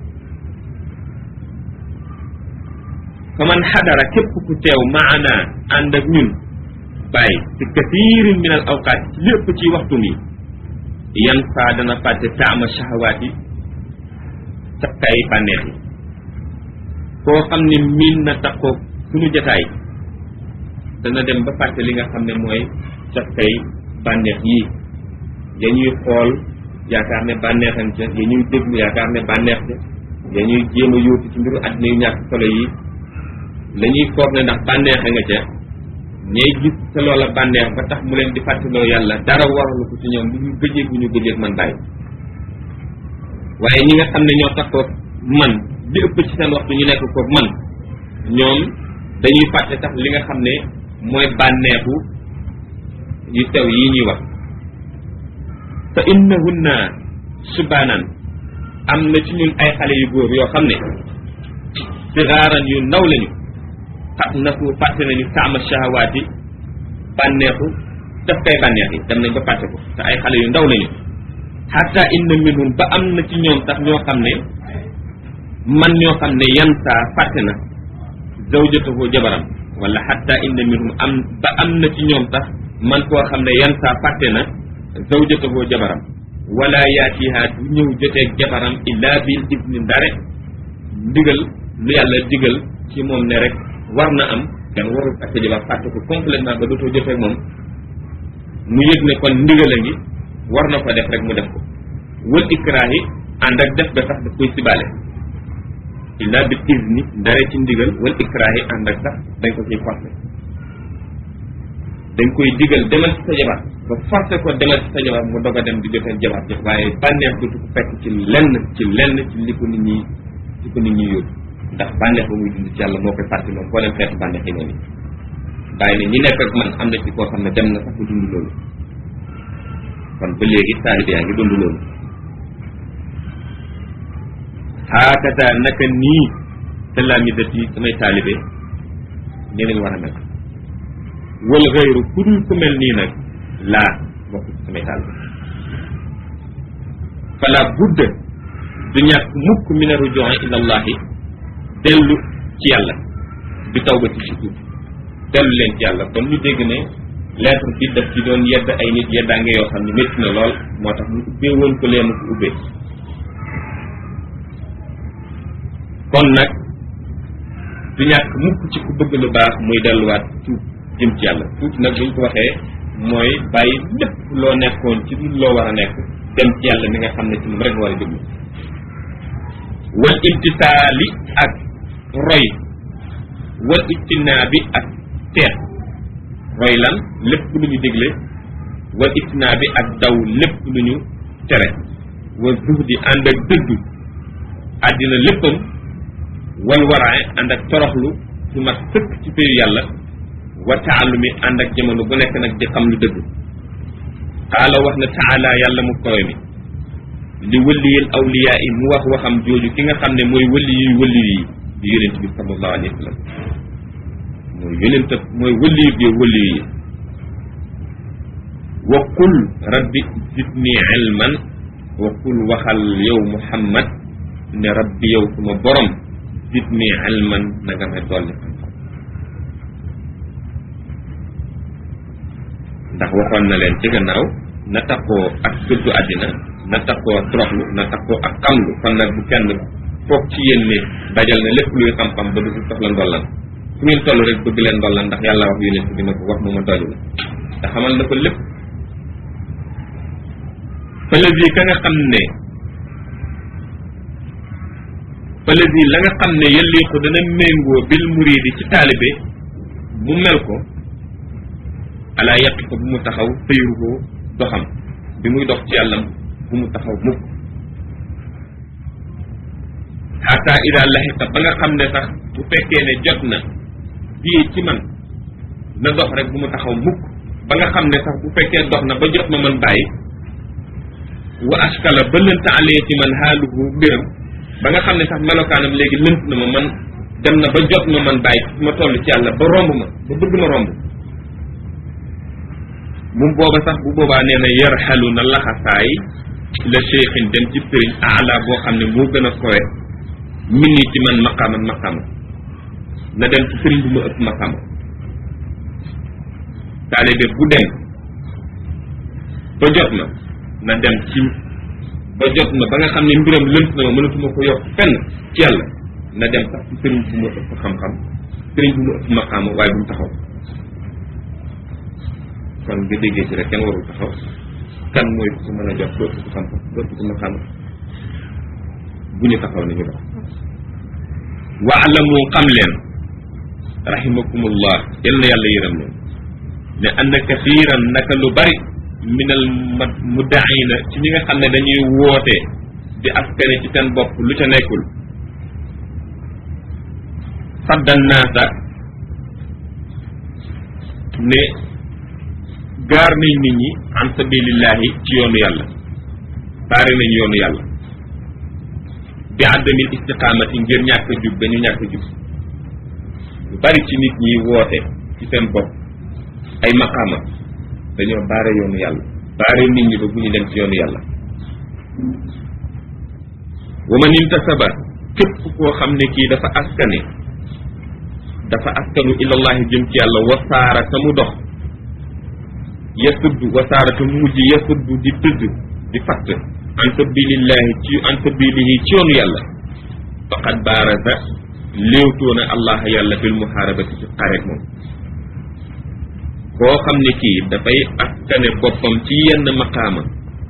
fa man xadara képp ku teew maana ànd ak ñun bàyyi ci kathirin min al awqaat ci lépp ci waxtu mi yan saa dana fàtte taama shahawaat yi cafkaay bànneex yi koo xam ne miin na taxoo suñu jataay dana dem ba fàtte li nga xam ne mooy cafkaay bànneex yi ya ñuy xool yaakaar ne bànneexan ca ya ñuy déglu yaakaar ne bànneex ca ya ñuy jéem a yóotu ci mbiru àddina yu ñàkk solo yi la ñuy foog ne ndax bànneexe nga ca ñay gis te loola bànneex ba tax mu leen di fàttaloo yàlla dara waralu ko ci ñoom lu ñu gëjee bu ñu gëjee man bàyyi waaye ñi nga xam ne ñoo tax koog man li ëpp ci seen waxtu ñu nekk koog man ñoom dañuy fàtte tax li nga xam ne mooy bànneexu yu tew yi ñuy wax fa innahunna subaanan am na ci ñun ay xale yu góor yoo xam ne sigaaran yu ndaw lañu xat na fu fàtte nañu taama shahawaati bànneexu daf kay bànneex yi dem nañ ba fàtte ko te ay xale yu ndaw lañu xatta inna minhum ba am na ci ñoom sax ñoo xam ne man ñoo xam ne yan saa fàtte na zawjatahu jabaram wala xatta inna minhum am ba am na ci ñoom sax man koo xam ne yan saa fàtte na zawjatahu jabaram wala yaatiha du ñëw joteeg jabaram illa bil izni ndare ndigal lu yàlla digal ci moom ne rek war na am kenn warul ak sa jabar fàtte ko complètement ba dootoo joteeg moom mu yëg ne kon ndigal a ngi war na ko def rek mu def ko wal ikraahi ànd ak def ga sax daf koy sibaale illa bil izni ndare ci ndigal wal ikraahi ànd ak sax dañ ko ciy forcé dañ koy digal demal ci sa jabar ba forcé ko demal ci sa jabar mu dog a dem di joteeg jabar jox waaye bànneex dootu ko fekk ci lenn ci lenn ci li ko nit ñi li ko nit ñi yóbbu ndax bànneex ba muy dund ci yàlla moo koy fàtte loolu boo leen xeetu bànneex yi noonu bàyyi ne ñi nekk ak man am na ci koo xam ne dem na sax ba dund loolu kon ba léegi taalibe yaa ngi dund loolu xaakata naka nii talaamidat yi samay taalibe ñeneen war a mel wal xëyru ku dul ku mel nii nag laa bokk ci samay taalibe fala budda du ñàkk mukk min a rujuan ila allahi dellu ci yàlla bi tawbati ci tuub dellu leen ci yàlla kon ñu dégg ne lettre bi daf ci doon yedd ay nit yeddaange yoo xam ne métti na lool moo tax mu ubbee woon ko leen ko ubbee kon nag du ñàkk mukk ci ku bëgg lu baax muy delluwaat tuub jëm ci yàlla tuub nag buñ ko waxee mooy bàyyi lépp loo nekkoon ci lu loo war a nekk dem ci yàlla mi nga xam ne ci moom rek nga war a jublu wal imtisaali ak roy wal ijtinaabi ak teet roy lan lépp lu ñu digle wal ijtinaabi ak daw lépp lu ñu tere wa zuhdi ànd ak dëddu àddina léppam wal waraay ànd ak toroxlu su mat sëkk ci péyu yàlla wa taalumi ànd ak jamono bu nekk nag di xam lu dëgg xaala wax na taala yàlla mu kowe mi li wëlliyil awliyaa yi mu wax waxam jooju ki nga xam ne mooy wëlli yuy wëlli yi di yonent bi sallallahu alayhi wa sallam mooy yonent mooy wëlli yu bi wëlli yi wa qul rabbi zidni ilman wa qul waxal yow muhammad ne rabbi yow suma borom zidni ilman na nga may dolli xam-xam ndax waxoon na leen ci gannaaw na takkoo ak dëddu àddina na takkoo toroxlu na takkoo ak xamlu kon nag bu kenn foog ci yéen ne dajal na lépp luy xam-xam ba du fi soxla ndollan fu ngeen toll rek bëgg leen ndollan ndax yàlla wax yonent bi na ko wax mu ma dolli la te xamal na ko lépp fëlësi ka nga xam ne fëlësi la nga xam ne yëlliiku dana méngoo bil muridi ci taalibe bu mel ko ala yàq ko bu mu taxaw tëyru doxam bi muy dox ci yàllam bu mu taxaw mukk xata ida laxiqa ba nga xam ne sax bu fekkee ne jot na bii ci man na dox rek bu mu taxaw mukk ba nga xam ne sax bu fekkee dox na ba jot ma man bàyyi wa askala ba lënt alee ci man xaaluhu mbiram ba nga xam ne sax melokaanam léegi lënt na ma man dem na ba jot ma man bàyyi fi ma toll ci yàlla ba romb ma ba bëgg ma romb moom booba sax bu boobaa nee na yarxalu na laxasaay la cheikhin dem ci sëriñ aala boo xam ne moo gën a kowe min ni ci man maqaaman maqaama na dem ci sëriñ bu ma ëpp maqaama taalibe bu dem ba jot na na dem ci ba jot na ba nga xam ne mbiram lënt na ma mënatuma ko yokk fenn ci yàlla na dem sax ci sëriñ bu ma ëpp xam-xam sëriñ bu ma ëpp maqaama waaye bu mu taxaw kon nga déggee ci rek kenn warul taxaw kan mooy ku mën a jot dootu ko xam-xam dootu ko mën xam bu ñu taxaw ni ñu dox waalamu xam leen rahimakumullah yal na yàlla yërëm leen ne ànd kathiran naka lu bari minal muddaina ci ñi nga xam ne dañuy woote di askane ci seen bopp lu ca nekkul saddan naasa ne gaar nañ nit ñi an sabilillahi ci yoonu yàlla baare nañ yoonu yàlla bi àddamil istiqaamati ngir ñàkk a jub ba ñu ñàkk a jub lu bari ci nit ñi woote ci seen bopp ay maqaama dañoo baare yoonu yàlla baare nit ñi ba bu ñu dem ci yoonu yàlla wa man intasaba képp koo xam ne kii dafa askane dafa askanu ilallahi jëm ci yàlla wasaara ta mu dox yasuddu wasaara ta mu mujj yasuddu di tëdd di fatt an sabilillahi ci an sabilihi ci yoonu yàlla faqad baaraza léewtoona allah yàlla bil muharabati ci xareet moom koo xam ne kii dafay askane boppam ci yenn maqaama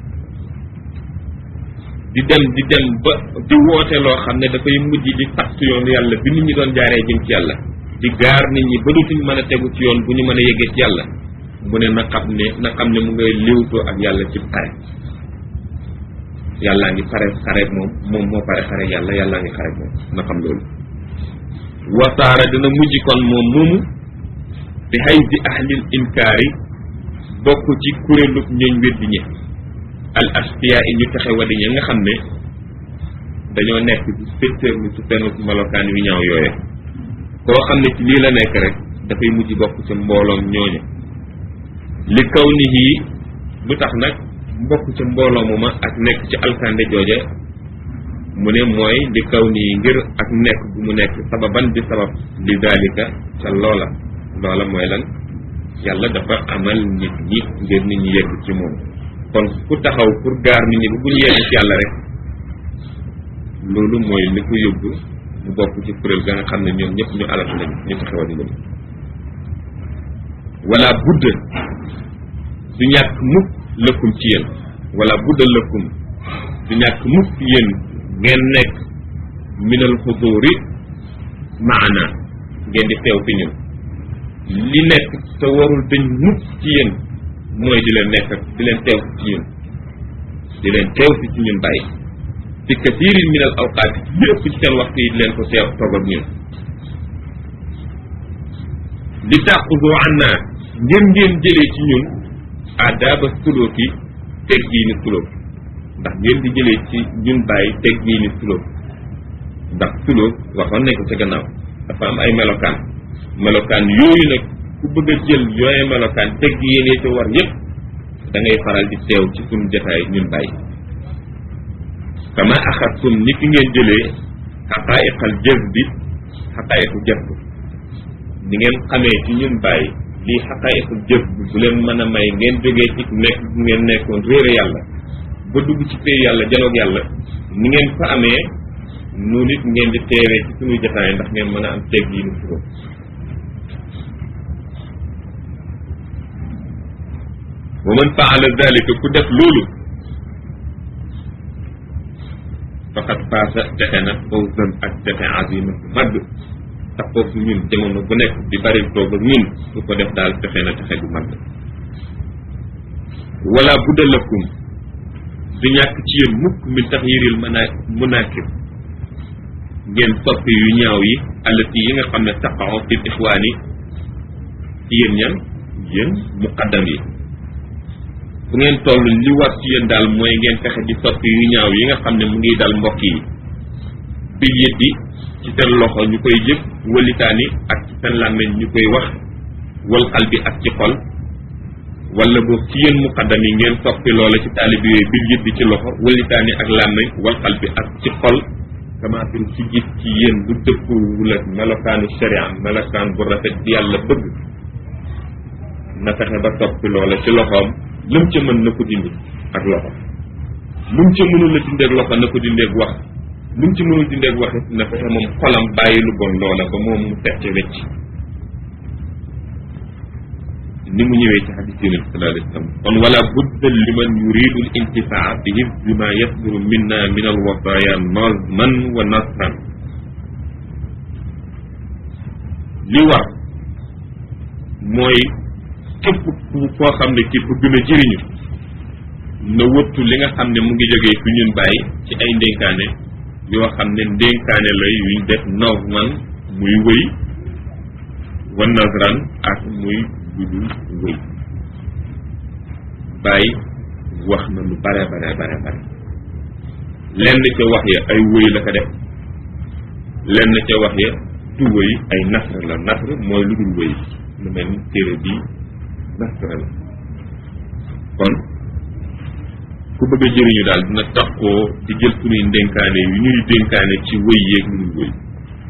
di dem di dem ba di woote loo xam ne dafay mujj di fatt yoonu yàlla bi nit ñi doon jaaree jëm ci yàlla di gaar nit ñi ba dootuñ mën a tegu ci yoon bu ñu mën a yeggee ci yàlla mu ne na xam ne na xam ne mu ngay léewtoo ak yàlla ci xare yàllaa ngi pare xare moom moom moo pare xare yàlla yàllaa ngi xare moom na xam loolu wasaara dina mujj kon moom moomu bi xay di ahlil inkaari bokk ci kuréelu ñooñ weddi ñi al asfiya yi ñu taxe wadi ña nga xam ne dañoo nekk ci secteur ni su seen melokaan yu ñaaw yooye koo xam ne ci lii la nekk rek dafay mujj bokk ci mbooloom ñooñu li kaw ni yii lu tax nag mbokk ca mbooloo mu ma ak nekk ci alkande jooja mu ne mooy li kaw nii ngir ak nekk bu mu nekk sababan di sabab li dalika ca loola loola mooy lan yàlla dafa amal nit ñi ngir nit ñi yegg ci moom kon ku taxaw pour gaar nit ñi bu bu ñu yegg ci yàlla rek loolu mooy li ko yóbbu mu bokk ci kuréel ga nga xam ne ñoom ñëpp ñu alatu lañu ñu taxawal lañu wala budd du ñàkk mukk lëkkum ci yéen wala budda lëkkum du ñàkk mukk yéen ngeen nekk minal xuduri maana ngeen di teew fi ñun li nekk te warul dañ mukk ci yéen mooy di leen nekk di leen teew ci ñun di leen teew si ci ñun bàyyi fi kasiirin min al awqaat lépp ci seen waxtu yi di leen ko teew toog ak ñun li tàqudu anna ngeen ngeen jëlee ci ñun adaba sulooki teg gii ni sulóob ndax ngeen di jëlee ci ñun bàyyi teg gii ni sulóob ndax sulóob waxoon nañ ko ca gannaaw dafa am ay melokaan melokaan yooyu nag ku bëgg a jël yooye melokaan teg yéene ca war yépp da ngay faral di teew ci suñu jotaay ñun bàyyi kama axadtum ni ki ngeen jëlee xaqaayiqal jëf bi xaqaayiqu jëf bi ni ngeen xamee ci ñun bàyyi lii xaqaayiqul jëf bi bu leen mën a may ngeen jógee ci nekk bu ngeen nekkoon réere yàlla ba dugg ci pay yàlla janoog yàlla ni ngeen fa amee nu nit ngeen di teewee ci suñuy jotaay ndax ngeen mën a am teg yi nu suróo wa man faala dalika ku def loolu faqad faasa texe na fawzan ak texe azima bu mag taxoog ñun jamono bu nekk di bari toog ak ñun su ko def daal texe na texe bu mag wala budda lakum du ñàkk ci yéen mukk min taxyiril mana munakib ngeen soppi yu ñaaw yi allati yi nga xam ne taqaxo fi ixwaani ci yéen ñan yéen muqaddam yi fu ngeen toll li war ci yéen daal mooy ngeen fexe di soppi yu ñaaw yi nga xam ne mu ngi dal mbokk yi bil yëddi ci seen loxo ñu koy jëf walitaani ak ci seen làmmeñ ñu koy wax wal xal bi ak ci xol wala boog ci yéen muqaddam yi ngeen soppi loola ci taalib yooyu bil yëddi ci loxo walitaani ak làmmeñ wal xal bi ak ci xol kamaatin ci gis ci yéen bu dëppwul ak melokaanu sharia melokaan bu rafet bi yàlla bëgg na fexe ba soppi loola ci loxoom lum ca mën na ko dindi ak loxo lum ca mënul a dindeeg loxo na ko dindeeg wax lum ci mënul dindeeg wax it na fexe moom xolam bàyyi lu bon loola ba moom mu set ca wecc ni mu ñëwee ci xadis yonent sallallahu alayhi wa sallam kon wala budda liman yuridu l intifaa bi hifzi ma yasduru minna min al wasaya nazman wa nasran li war mooy képp ku koo xam ne ki bëgg na jëriñu na wëttu li nga xam ne mu ngi jógee fi ñun bàyyi ci ay ndénkaane yoo xam ne ndénkaane la yuñ def nazman muy wëy wa nasran ak muy ludul wëy bàyyi wax na lu bare bare bare bare lenn ca wax ya ay wëy la ko def lenn ca wax ya du wëy ay nasr la nasr mooy lu dul wëy lu mel ni téere bii nasr la kon ku bëgg a jëriñu daal dina taxoo di jël suñuy ndénkaane yu ñuy dénkaane ci wëy yeeg lu dul wëy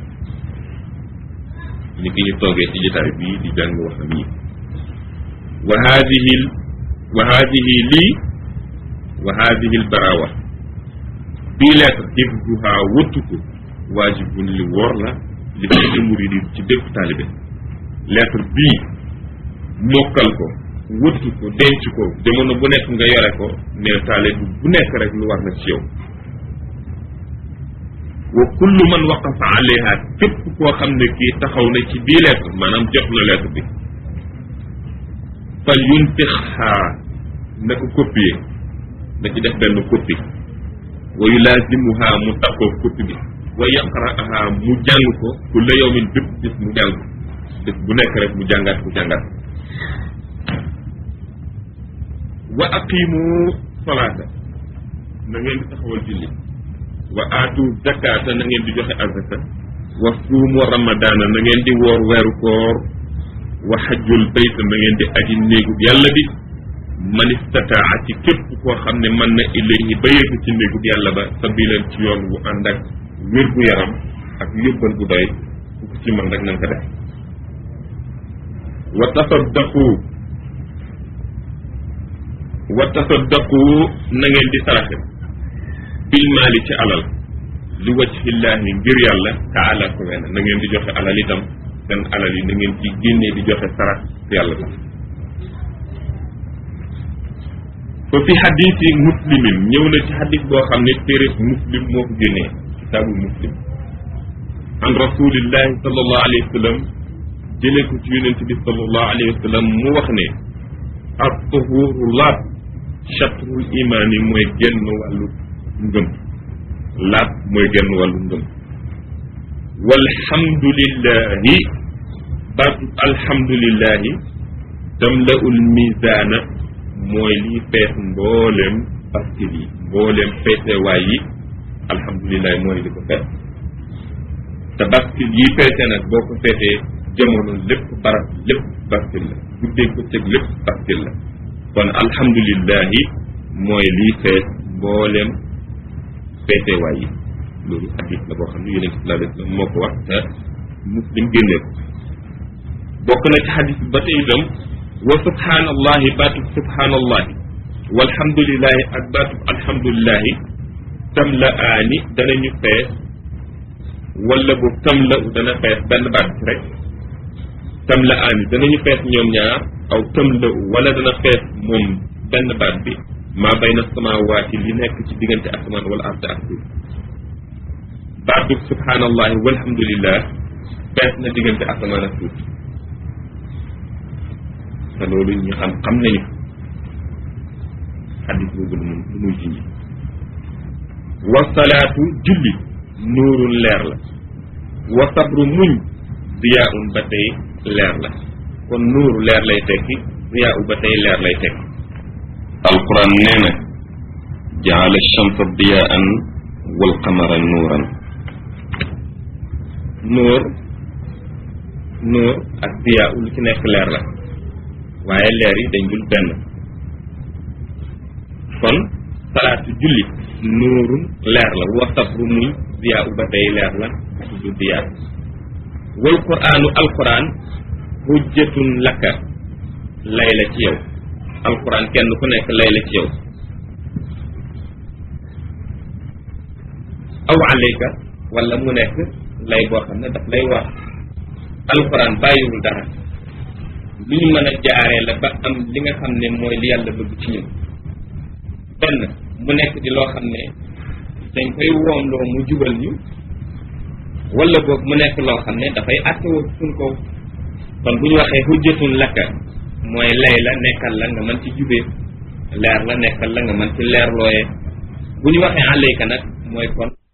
ni ki ñu toogee ci jotaay bii di jàng waxam yi wa haadihi wa haadihi lii wa haadihi lbarawa bii lettre hifduha wëttu ko waajibun li wóor la li kulli muridin ci bépp taalibe lettre bii mokkal ko wëttu ko denc ko jamono bu nekk nga yore ko neel taalibe bu nekk rek lu war na ci yow wa kullu man waqafa alayha képp koo xam ne kii taxaw na ci bii lettre maanaam jot na lettre bi fal yuntixaa na ko copier na ci def benn copie wa yulazimuha mu takkoo copie bi wa yaqra'aha mu jàng ko kulla yawmin bépp bis mu jàng bés bu nekk rek mu jàngaat mu jàngaat wa aqimu salaata na ngeen di taxawal julli wa aatu zakata na ngeen di joxe azaka wa suumu ramadaana na ngeen di woor weeru koor wa xajjul bayt na ngeen di aji néegu yàlla bi man istataa ci képp koo xam ne mën na ilayhi ba yegg ci néegu yàlla ba sabilan ci yoon wu ànd ak wér gu yaram ak yóbbal bu doy ku ko ci mën rek nañ ko def wa tasaddaqu wa tasaddaqu na ngeen di saraxe bil maali ci alal li wajhillaahi ngir yàlla taala ko wenn na ngeen di joxe alal itam seen alal yi na ngeen ci génnee di joxe sarax yàlla tax fa fi xadisi muslimin ñëw na ci xadis boo xam ne téere muslim moo ko génnee kitaabu muslim an rasulillahi sallallahu alayhi wa sallam jëlee ko ci yonent bi sallallahu alayhi wa sallam mu wax ne ak tuhuru laab chatrul imaan yi mooy genn wàllu ngëm laab mooy genn wàllu ngëm walhamdulillahi baatu alhamdulillahi tamlaul misaana mooy liy fees mbooleem bastil yi mbooleem feesewaay yi alhamdulillahi mooy li ko fees te bastil yi feese nag boo ko feesee jamono lépp barab lépp bastil la guddeeg bëccëg lépp bastil la kon alhamdulillahi mooy liy fees mbooleem feesewaay yi loolu hadis la boo xam ne yonent bi sallallahu alayhi wa sallam moo ko wax te muslim génnee ko bokk na ci hadis bi ba tey itam wa subhanallahi baatub subhanallahi walhamdulillahi ak baatub alhamdulillahi tam la aani danañu fees wala bu tam la u dana fees benn baat bi rek tam la aani danañu fees ñoom ñaar aw tam la u wala dana fees moom benn baat bi maa bayna samaawaati li nekk ci diggante asamaan wala ard ak suuf baatub subhanallahi walhamdulillah fees na diggante asamaan ak suuf te loolu ñu xam xam nañu xaddis boobu lu mu lu muy jinji wasalaatu julli nuurun leer la wa sabru muñ ziyaun ba tey leer la kon nuuru leer lay tekki ziyaau ba tey leer lay tekki alquran nee na jaala shamsa diyaan wal qamara nuuran nuur nuur ak ziyaau lu ci nekk leer la waaye leer yi dañ dul benn kon salaatu julli nuurun leer la wa sabru muñ ziyaa u ba tey leer la du diyaa wal quraanu alquran hujjatun laka lay la ci yow alquran kenn ku nekk lay la ci yow aw alayka wala mu nekk lay boo xam ne daf lay war alquran bàyyiwul dara lu ñu mën a jaaree la ba am li nga xam ne mooy li yàlla bëgg ci ñun benn mu nekk di loo xam ne dañ koy woomloo mu jubal ñu wala boog mu nekk loo xam ne dafay àttewoo suñ kaw kon bu ñu waxee hujjatun lakka mooy lay la nekkal la nga mën ci jubee leer la nekkal la nga mën ci leer looyee bu ñu waxee alayka nag mooy kon